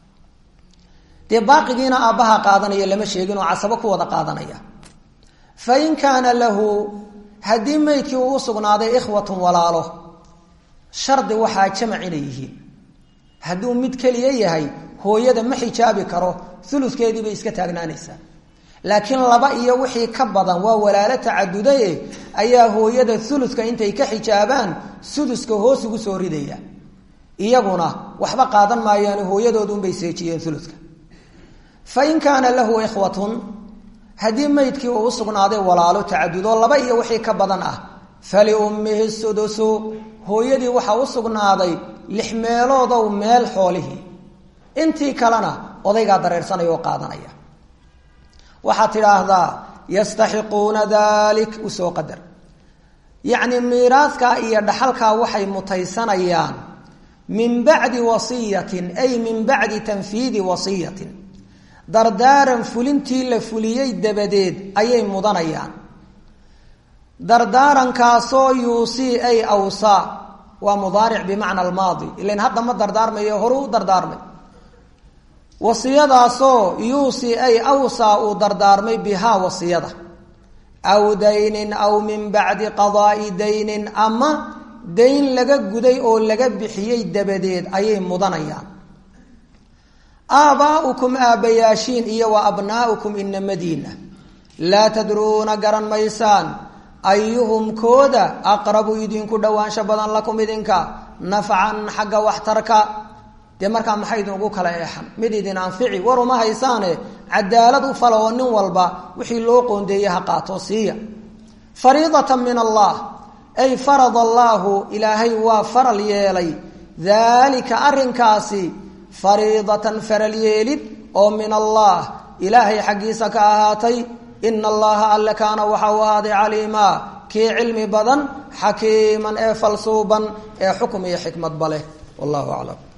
dee baaqigiina aabbaha qaadanaya lama sheegin oo casabo ku wada qaadanaya fa in kaana lahu haddii meydkii uu u sugnaaday ikhwatun walaalo shardi waxaa jamac inay yihiin hadduu mid keliya yahay hooyada ma xijaabi karo uludkeedii bay iska taagnaanaysaa laakiin laba iyo wixii ka badan waa walaalo tacadudaye ayaa hooyada uludka intay ka xijaabaan suduska hoos ugu soo ridaya iyaguna waxba qaadan maayaan hooyadoodunbay seejiyeen uludka fa in kaana lahu ikhwatun haddii meydkii uu usugnaaday walaalo tacadudo laba iyo wixii ka badan ah faliummihi sudusu hooyadii waxaa u sugnaaday lix meeloodow meel xoolihii intii kalena odaygaa dareersanaya oo qaadanaya waxaad tidhaahdaa yastaxiquuna dalik usoo qadar yacni miiraaskaa iyo dhaxalkaa waxay mutaysanayaan min bacdi wasiyatin ay min bacdi tanfiidi wasiyatin dardaaran fulintii la fuliyey dabadeed ayay mudanayaan dardaarankaasoo yuusii ay awsaa waa mudaaric bimacna almaadi ilan hadda ma dardaarmayo horu u dardaarmay wasiyadaasoo yuusii ay awsaa uu dardaarmay bihaa wasiyada aw daynin aw min bacdi qadaai daynin ama dayn laga guday oo laga bixiyey dabadeed ayay mudanayaan aabaa'ukum aabbayaashiin iyo wa abnaa'ukum inamadiina laa tadruuna garan maysaan ayuhum kooda aqrabu idinku dhowaansho badan lakum idinka nafcan xagga waxtarka dee markaa maxay idingu kala eexan mid idin anfici war uma haysaane cadaalad u fala oo nin walba wixii loo qoondeeyey ha qaato siiya fariidatan min allah ay farad allaahu ilaahay waa faral yeelay daalika arrinkaasi fariidatan faral yeelid oo min allah ilaahay xaggiisa ka ahaatay ina allaha alle kaana waxa uu ahaaday caliimaa kii cilmi badan xakiiman ee falsuuban ee xukm iyo xikmadba leh wallahu aclam